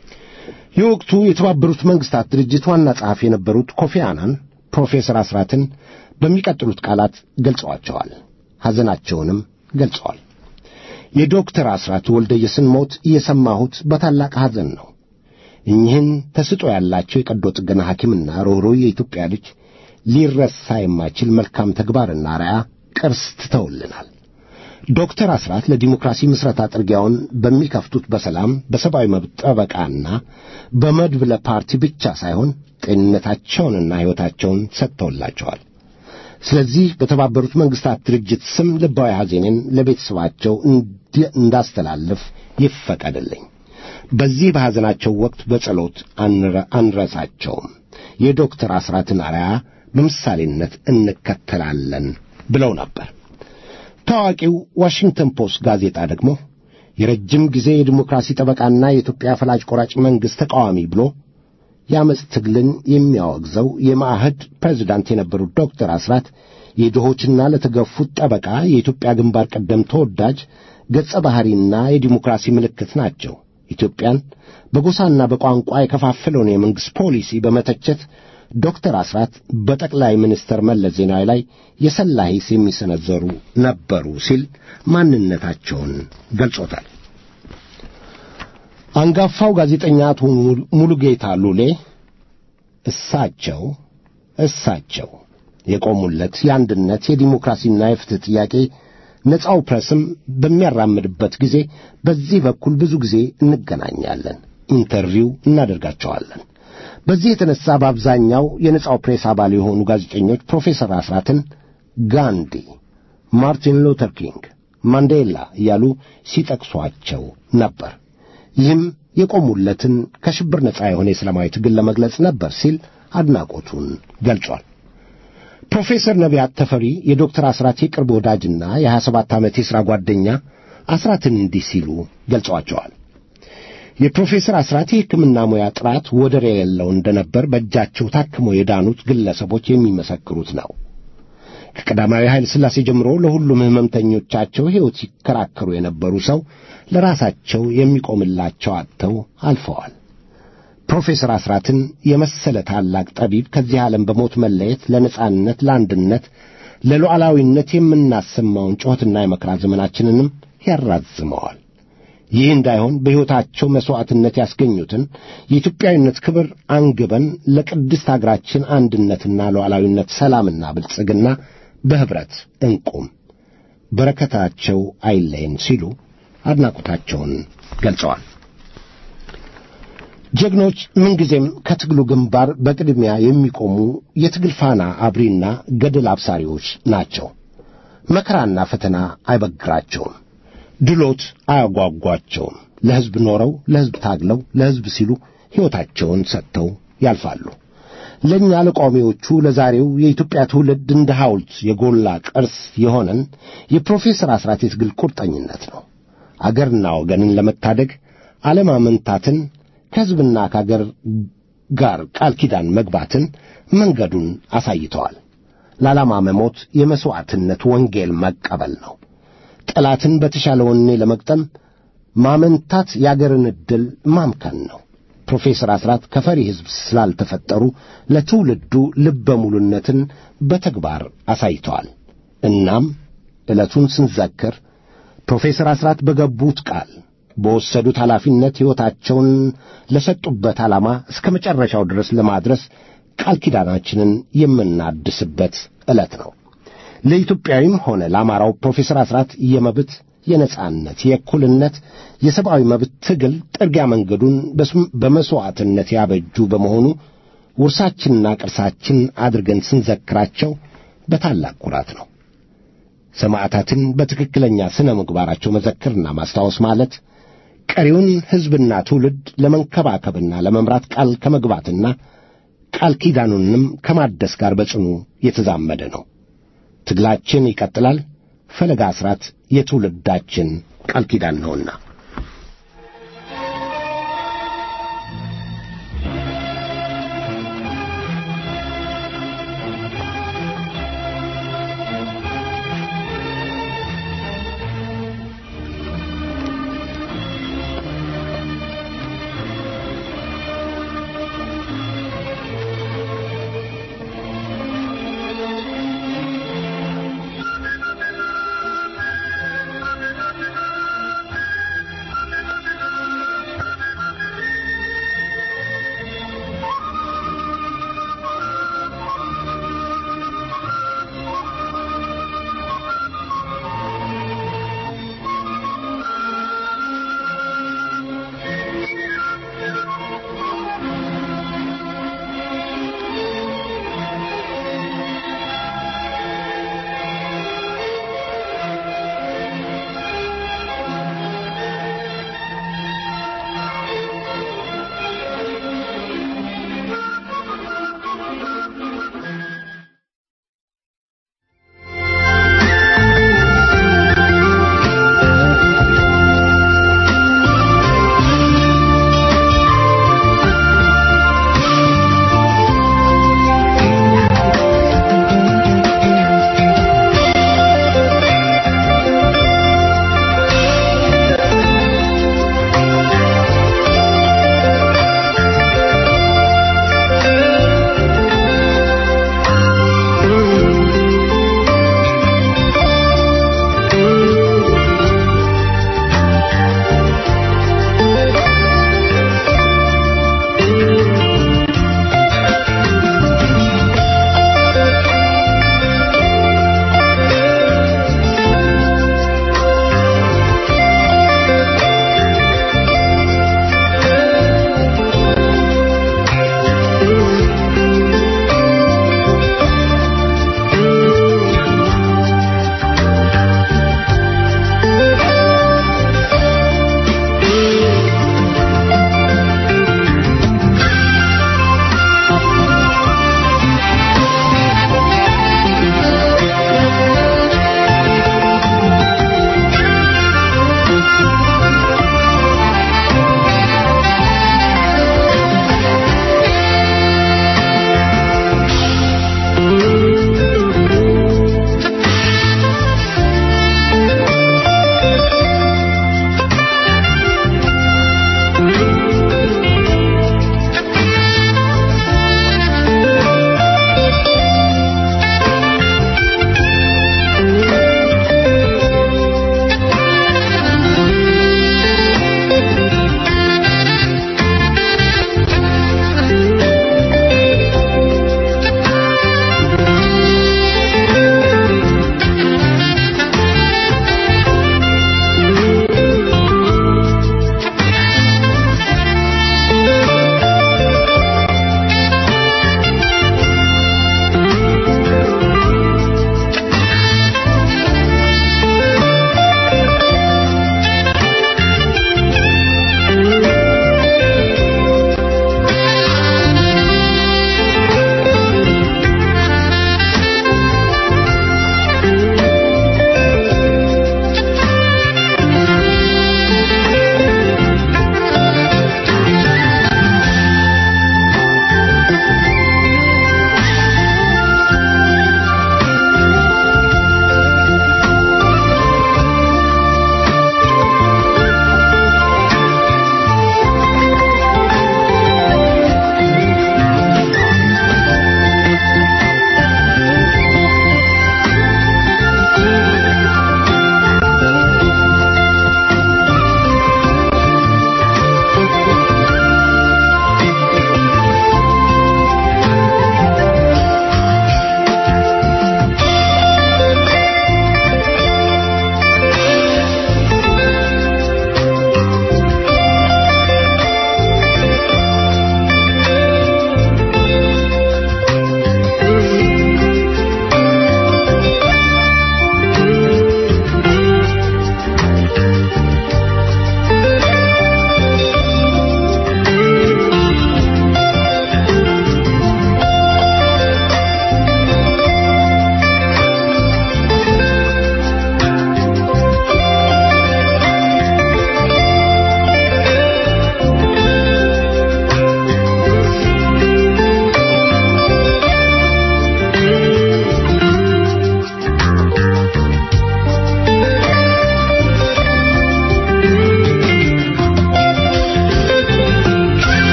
የወቅቱ የተባበሩት መንግስታት ድርጅት ዋና ጸሐፊ የነበሩት ኮፊ አናን ፕሮፌሰር አስራትን በሚቀጥሉት ቃላት ገልጸዋቸዋል። ሐዘናቸውንም ገልጸዋል። የዶክተር አስራት ወልደየስን ሞት የሰማሁት በታላቅ ሐዘን ነው። እኚህን ተስጦ ያላቸው የቀዶ ጥገና ሐኪምና ርኅሩህ የኢትዮጵያ ልጅ ሊረሳ የማይችል መልካም ተግባርና ራያ ቅርስ ትተውልናል። ዶክተር አስራት ለዲሞክራሲ ምስረታ ጥርጊያውን በሚከፍቱት በሰላም በሰብአዊ መብት ጠበቃና በመድብለ ፓርቲ ብቻ ሳይሆን ጤንነታቸውንና ሕይወታቸውን ሰጥተውላቸዋል። ስለዚህ በተባበሩት መንግስታት ድርጅት ስም ልባዊ ሐዘኔን ለቤተሰባቸው እንዳስተላልፍ ይፈቀድልኝ። በዚህ በሐዘናቸው ወቅት በጸሎት አንረሳቸውም። የዶክተር አስራትን አርያ በምሳሌነት እንከተላለን ብለው ነበር። ታዋቂው ዋሽንግተን ፖስት ጋዜጣ ደግሞ የረጅም ጊዜ የዲሞክራሲ ጠበቃና የኢትዮጵያ ፈላጭ ቆራጭ መንግሥት ተቃዋሚ ብሎ የአመፅ ትግልን የሚያወግዘው የማዕህድ ፕሬዚዳንት የነበሩት ዶክተር አስራት የድሆችና ለተገፉት ጠበቃ የኢትዮጵያ ግንባር ቀደም ተወዳጅ ገጸ ባሕሪና የዲሞክራሲ ምልክት ናቸው። ኢትዮጵያን በጎሳና በቋንቋ የከፋፈለውን የመንግሥት ፖሊሲ በመተቸት ዶክተር አስራት በጠቅላይ ሚኒስትር መለስ ዜናዊ ላይ የሰላ ሂስ የሚሰነዘሩ ነበሩ ሲል ማንነታቸውን ገልጾታል። አንጋፋው ጋዜጠኛ አቶ ሙሉጌታ ሉሌ እሳቸው እሳቸው የቆሙለት የአንድነት የዲሞክራሲና የፍትህ ጥያቄ ነጻው ፕሬስም በሚያራምድበት ጊዜ በዚህ በኩል ብዙ ጊዜ እንገናኛለን፣ ኢንተርቪው እናደርጋቸዋለን። በዚህ የተነሳ በአብዛኛው የነጻው ፕሬስ አባል የሆኑ ጋዜጠኞች ፕሮፌሰር አስራትን ጋንዲ፣ ማርቲን ሉተር ኪንግ፣ ማንዴላ እያሉ ሲጠቅሷቸው ነበር። ይህም የቆሙለትን ከሽብር ነጻ የሆነ የሰላማዊ ትግል ለመግለጽ ነበር ሲል አድናቆቱን ገልጿል። ፕሮፌሰር ነቢያት ተፈሪ የዶክተር አስራት የቅርብ ወዳጅና የሀያ ሰባት ዓመት የሥራ ጓደኛ አስራትን እንዲህ ሲሉ ገልጸዋቸዋል። የፕሮፌሰር አስራት የሕክምና ሙያ ጥራት ወደር የሌለው እንደነበር በእጃቸው ታክመው የዳኑት ግለሰቦች የሚመሰክሩት ነው። ከቀዳማዊ ኃይለ ሥላሴ ጀምሮ ለሁሉም ሕመምተኞቻቸው ሕይወት ሲከራከሩ የነበሩ ሰው ለራሳቸው የሚቆምላቸው አጥተው አልፈዋል። ፕሮፌሰር አስራትን የመሰለ ታላቅ ጠቢብ ከዚህ ዓለም በሞት መለየት ለነጻነት፣ ለአንድነት፣ ለሉዓላዊነት የምናሰማውን ጩኸትና የመከራ ዘመናችንንም ያራዝመዋል። ይህ እንዳይሆን በሕይወታቸው መሥዋዕትነት ያስገኙትን የኢትዮጵያዊነት ክብር አንግበን ለቅድስት አገራችን አንድነትና ሉዓላዊነት፣ ሰላምና ብልጽግና በኅብረት እንቁም፣ በረከታቸው አይለየን ሲሉ አድናቆታቸውን ገልጸዋል። ጀግኖች ምንጊዜም ከትግሉ ግንባር በቅድሚያ የሚቆሙ የትግል ፋና አብሪና ገድል አብሳሪዎች ናቸው። መከራና ፈተና አይበግራቸውም። ድሎት አያጓጓቸውም። ለሕዝብ ኖረው ለሕዝብ ታግለው ለሕዝብ ሲሉ ሕይወታቸውን ሰጥተው ያልፋሉ። ለእኛ ለቋሚዎቹ ለዛሬው የኢትዮጵያ ትውልድ እንደ ሐውልት የጎላ ቅርስ የሆነን የፕሮፌሰር አስራት የትግል ቁርጠኝነት ነው። አገርና ወገንን ለመታደግ አለማመንታትን ከሕዝብና ከአገር ጋር ቃል ኪዳን መግባትን መንገዱን አሳይተዋል። ለዓላማ መሞት የመሥዋዕትነት ወንጌል መቀበል ነው። ጠላትን በተሻለ ወኔ ለመግጠም ማመንታት የአገርን ዕድል ማምከን ነው። ፕሮፌሰር አስራት ከፈሪ ሕዝብ ስላልተፈጠሩ ለትውልዱ ልበ ሙሉነትን በተግባር አሳይተዋል። እናም ዕለቱን ስንዘክር ፕሮፌሰር አስራት በገቡት ቃል በወሰዱት ኃላፊነት ሕይወታቸውን ለሰጡበት ዓላማ እስከ መጨረሻው ድረስ ለማድረስ ቃል ኪዳናችንን የምናድስበት ዕለት ነው። ለኢትዮጵያዊም ሆነ ለአማራው ፕሮፌሰር አስራት የመብት የነጻነት፣ የእኩልነት፣ የሰብአዊ መብት ትግል ጥርጊያ መንገዱን በመሥዋዕትነት ያበጁ በመሆኑ ውርሳችንና ቅርሳችን አድርገን ስንዘክራቸው በታላቅ ኩራት ነው። ሰማዕታትን በትክክለኛ ሥነ ምግባራቸው መዘክርና ማስታወስ ማለት ቀሪውን ሕዝብና ትውልድ ለመንከባከብና ለመምራት ቃል ከመግባትና ቃል ኪዳኑንም ከማደስ ጋር በጽኑ የተዛመደ ነው። ትግላችን ይቀጥላል። ፈለጋ አስራት የትውልዳችን ቃል ኪዳን ነውና።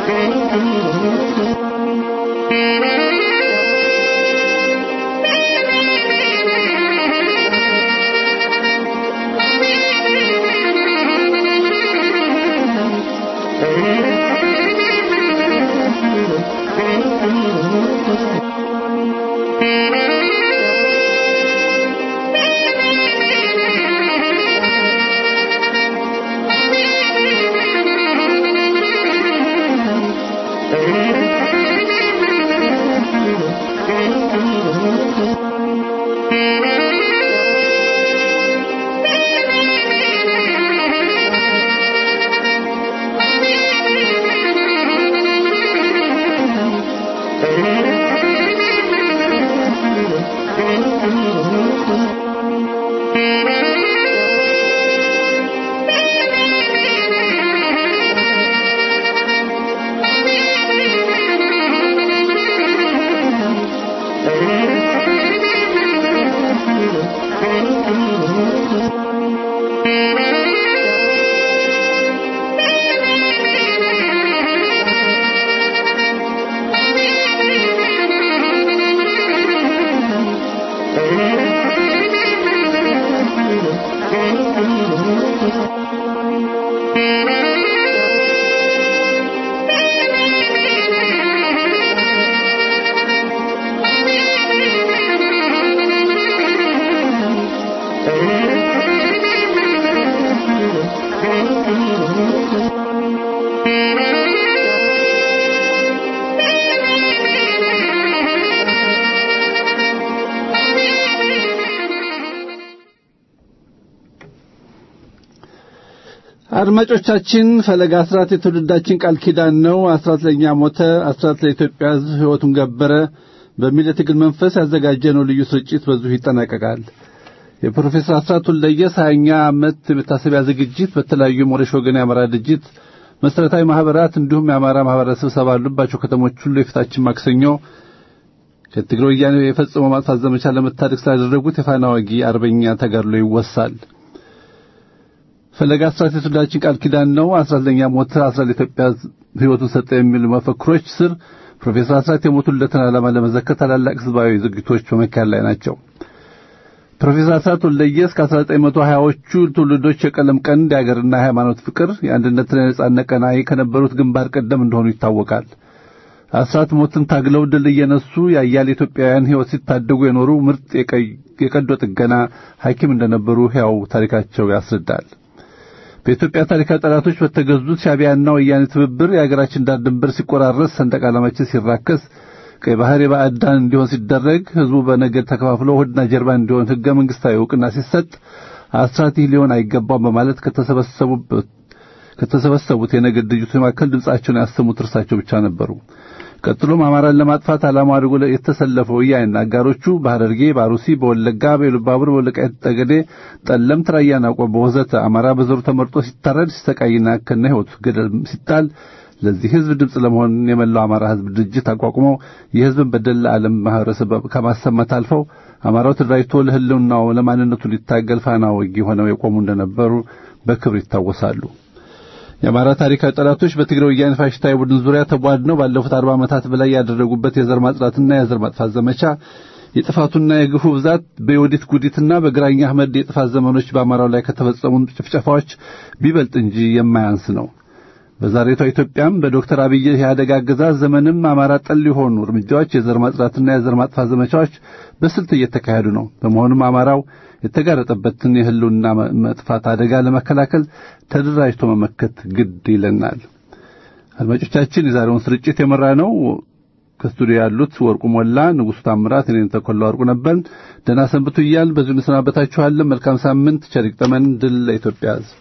አድማጮቻችን ፈለገ አስራት የትውልዳችን ቃል ኪዳን ነው። አስራት ለእኛ ሞተ፣ አስራት ለኢትዮጵያ ሕዝብ ሕይወቱን ገበረ በሚል የትግል መንፈስ ያዘጋጀነው ልዩ ስርጭት በዚሁ ይጠናቀቃል። የፕሮፌሰር አስራት ወልደየስ ሀያኛ ዓመት የመታሰቢያ ዝግጅት በተለያዩ ሞሬሽ ወገን የአማራ ድርጅት መሠረታዊ ማኅበራት እንዲሁም የአማራ ማኅበረሰብ ስብሰባ ባሉባቸው ከተሞች ሁሉ የፊታችን ማክሰኞ ከትግራይ ወያኔ የፈጽሞ ማጥፋት ዘመቻ ለመታደግ ስላደረጉት የፋና ወጊ አርበኛ ተጋድሎ ይወሳል። ፈለገ አስራት የትውልዳችን ቃል ኪዳን ነው። አስራት ለእኛ ሞተ፣ አስራት ለኢትዮጵያ ሕይወቱን ሰጠ የሚሉ መፈክሮች ስር ፕሮፌሰር አስራት የሞቱለትን ዓላማ ለመዘከር ታላላቅ ሕዝባዊ ዝግጅቶች በመካሄድ ላይ ናቸው። ፕሮፌሰር አስራት ወልደየስ ከ1920ዎቹ ትውልዶች የቀለም ቀንድ የአገርና የሃይማኖት ፍቅር የአንድነትና የነጻነት ቀናኢ ከነበሩት ግንባር ቀደም እንደሆኑ ይታወቃል። አስራት ሞትን ታግለው ድል እየነሱ የአያሌ ኢትዮጵያውያን ሕይወት ሲታደጉ የኖሩ ምርጥ የቀዶ ጥገና ሐኪም እንደነበሩ ሕያው ታሪካቸው ያስረዳል። በኢትዮጵያ ታሪካዊ ጠላቶች በተገዙት ሻዕቢያና ወያኔ ትብብር የአገራችን ዳር ድንበር ሲቆራረስ፣ ሰንደቅ ዓላማችን ሲራከስ፣ ቀይ ባህር የባዕዳን እንዲሆን ሲደረግ፣ ሕዝቡ በነገድ ተከፋፍሎ ሆድና ጀርባ እንዲሆን ሕገ መንግሥታዊ ዕውቅና ሲሰጥ አስራት ይህ ሊሆን አይገባም በማለት ከተሰበሰቡበት ከተሰበሰቡት የነገድ ድርጅቶች መካከል ድምጻቸውን ያሰሙት እርሳቸው ብቻ ነበሩ። ቀጥሎም አማራን ለማጥፋት ዓላማ አድርጎ የተሰለፈው ወያኔና አጋሮቹ በሐረርጌ፣ በአሩሲ፣ በወለጋ፣ በኢሉባቡር፣ በወልቃይት ጠገዴ፣ ጠለምት፣ ራያና ቆቦ ወዘተ አማራ በዘሩ ተመርጦ ሲታረድ ሲሰቃይና ከነ ሕይወቱ ገደል ሲጣል ለዚህ ሕዝብ ድምፅ ለመሆን የመላው አማራ ሕዝብ ድርጅት አቋቁመው የሕዝብን በደል ለዓለም ማህበረሰብ ከማሰማት አልፈው አማራው ተደራጅቶ ለሕልውናው ለማንነቱ ሊታገል ፋና ወጊ ሆነው የቆሙ እንደነበሩ በክብር ይታወሳሉ። የአማራ ታሪካዊ ጠላቶች በትግራይ ወያኔ ፋሽስታዊ ቡድን ዙሪያ ተቧድነው ባለፉት አርባ ዓመታት በላይ ያደረጉበት የዘር ማጽዳትና የዘር ማጥፋት ዘመቻ የጥፋቱና የግፉ ብዛት በዮዲት ጉዲትና በግራኝ አህመድ የጥፋት ዘመኖች በአማራው ላይ ከተፈጸሙ ጭፍጨፋዎች ቢበልጥ እንጂ የማያንስ ነው። በዛሬቷ ኢትዮጵያም በዶክተር አብይ የኢህአደግ አገዛዝ ዘመንም አማራ ጠል የሆኑ እርምጃዎች፣ የዘር ማጽዳትና የዘር ማጥፋት ዘመቻዎች በስልት እየተካሄዱ ነው። በመሆኑም አማራው የተጋረጠበትን የህልውና መጥፋት አደጋ ለመከላከል ተደራጅቶ መመከት ግድ ይለናል። አድማጮቻችን፣ የዛሬውን ስርጭት የመራ ነው ከስቱዲዮ ያሉት ወርቁ ሞላ፣ ንጉሡ ታምራት፣ እኔን ተኮላ ወርቁ ነበር። ደህና ሰንብቱ እያል በዚሁ እንሰናበታችኋለን። መልካም ሳምንት፣ ቸር ይግጠመን። ድል ለኢትዮጵያ ሕዝብ።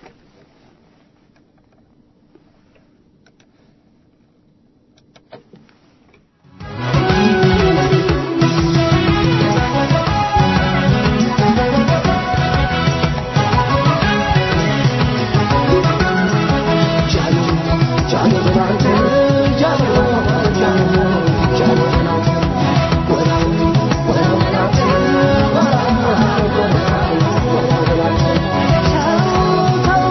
Oh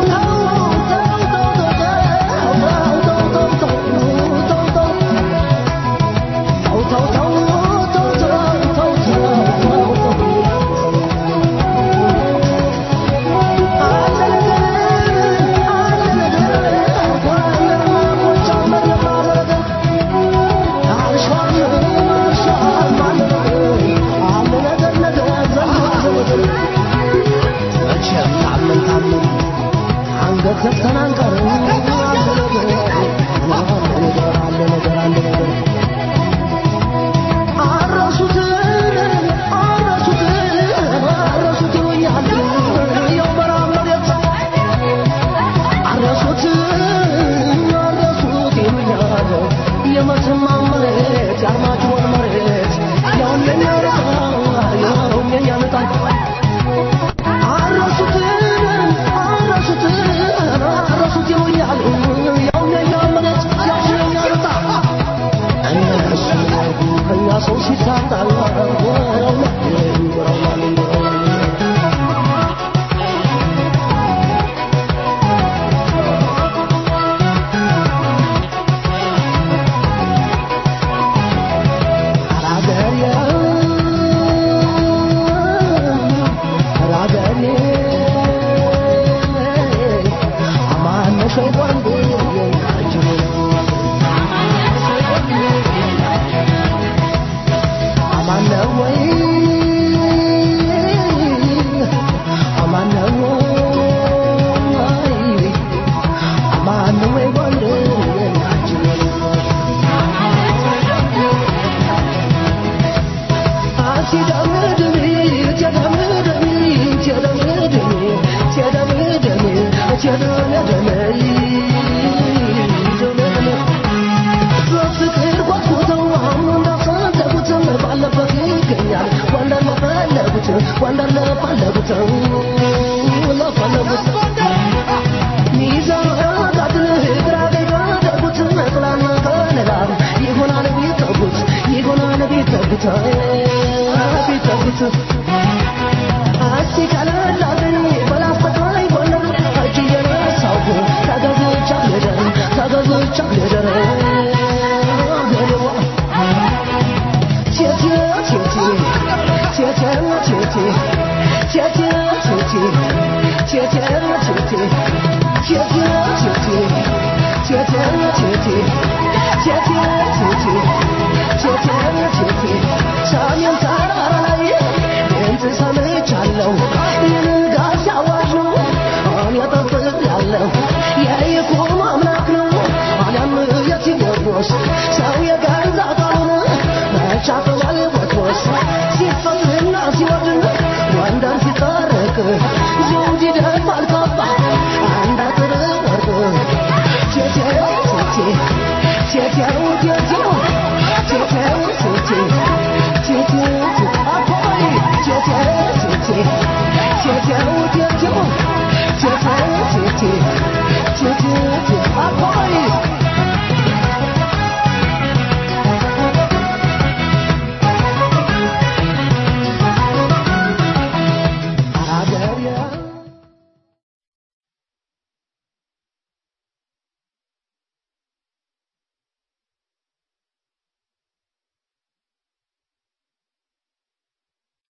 ወትሮስ ሰው የገዛ ቃሉን መቻፈዋል ወትሮስ ሲፈትና ሲወድን ወንደር ሲታረቅ ዘውድ ይደፋል ካባ አንድ አጥር ወርቅ ቴቴው ቴቴ ቴቴው ቴቴው ቴቴው ቴቴ ቴቴው አባይ ቴቴው ቴቴ ቴቴው ቴቴው ቴቴው ቴቴ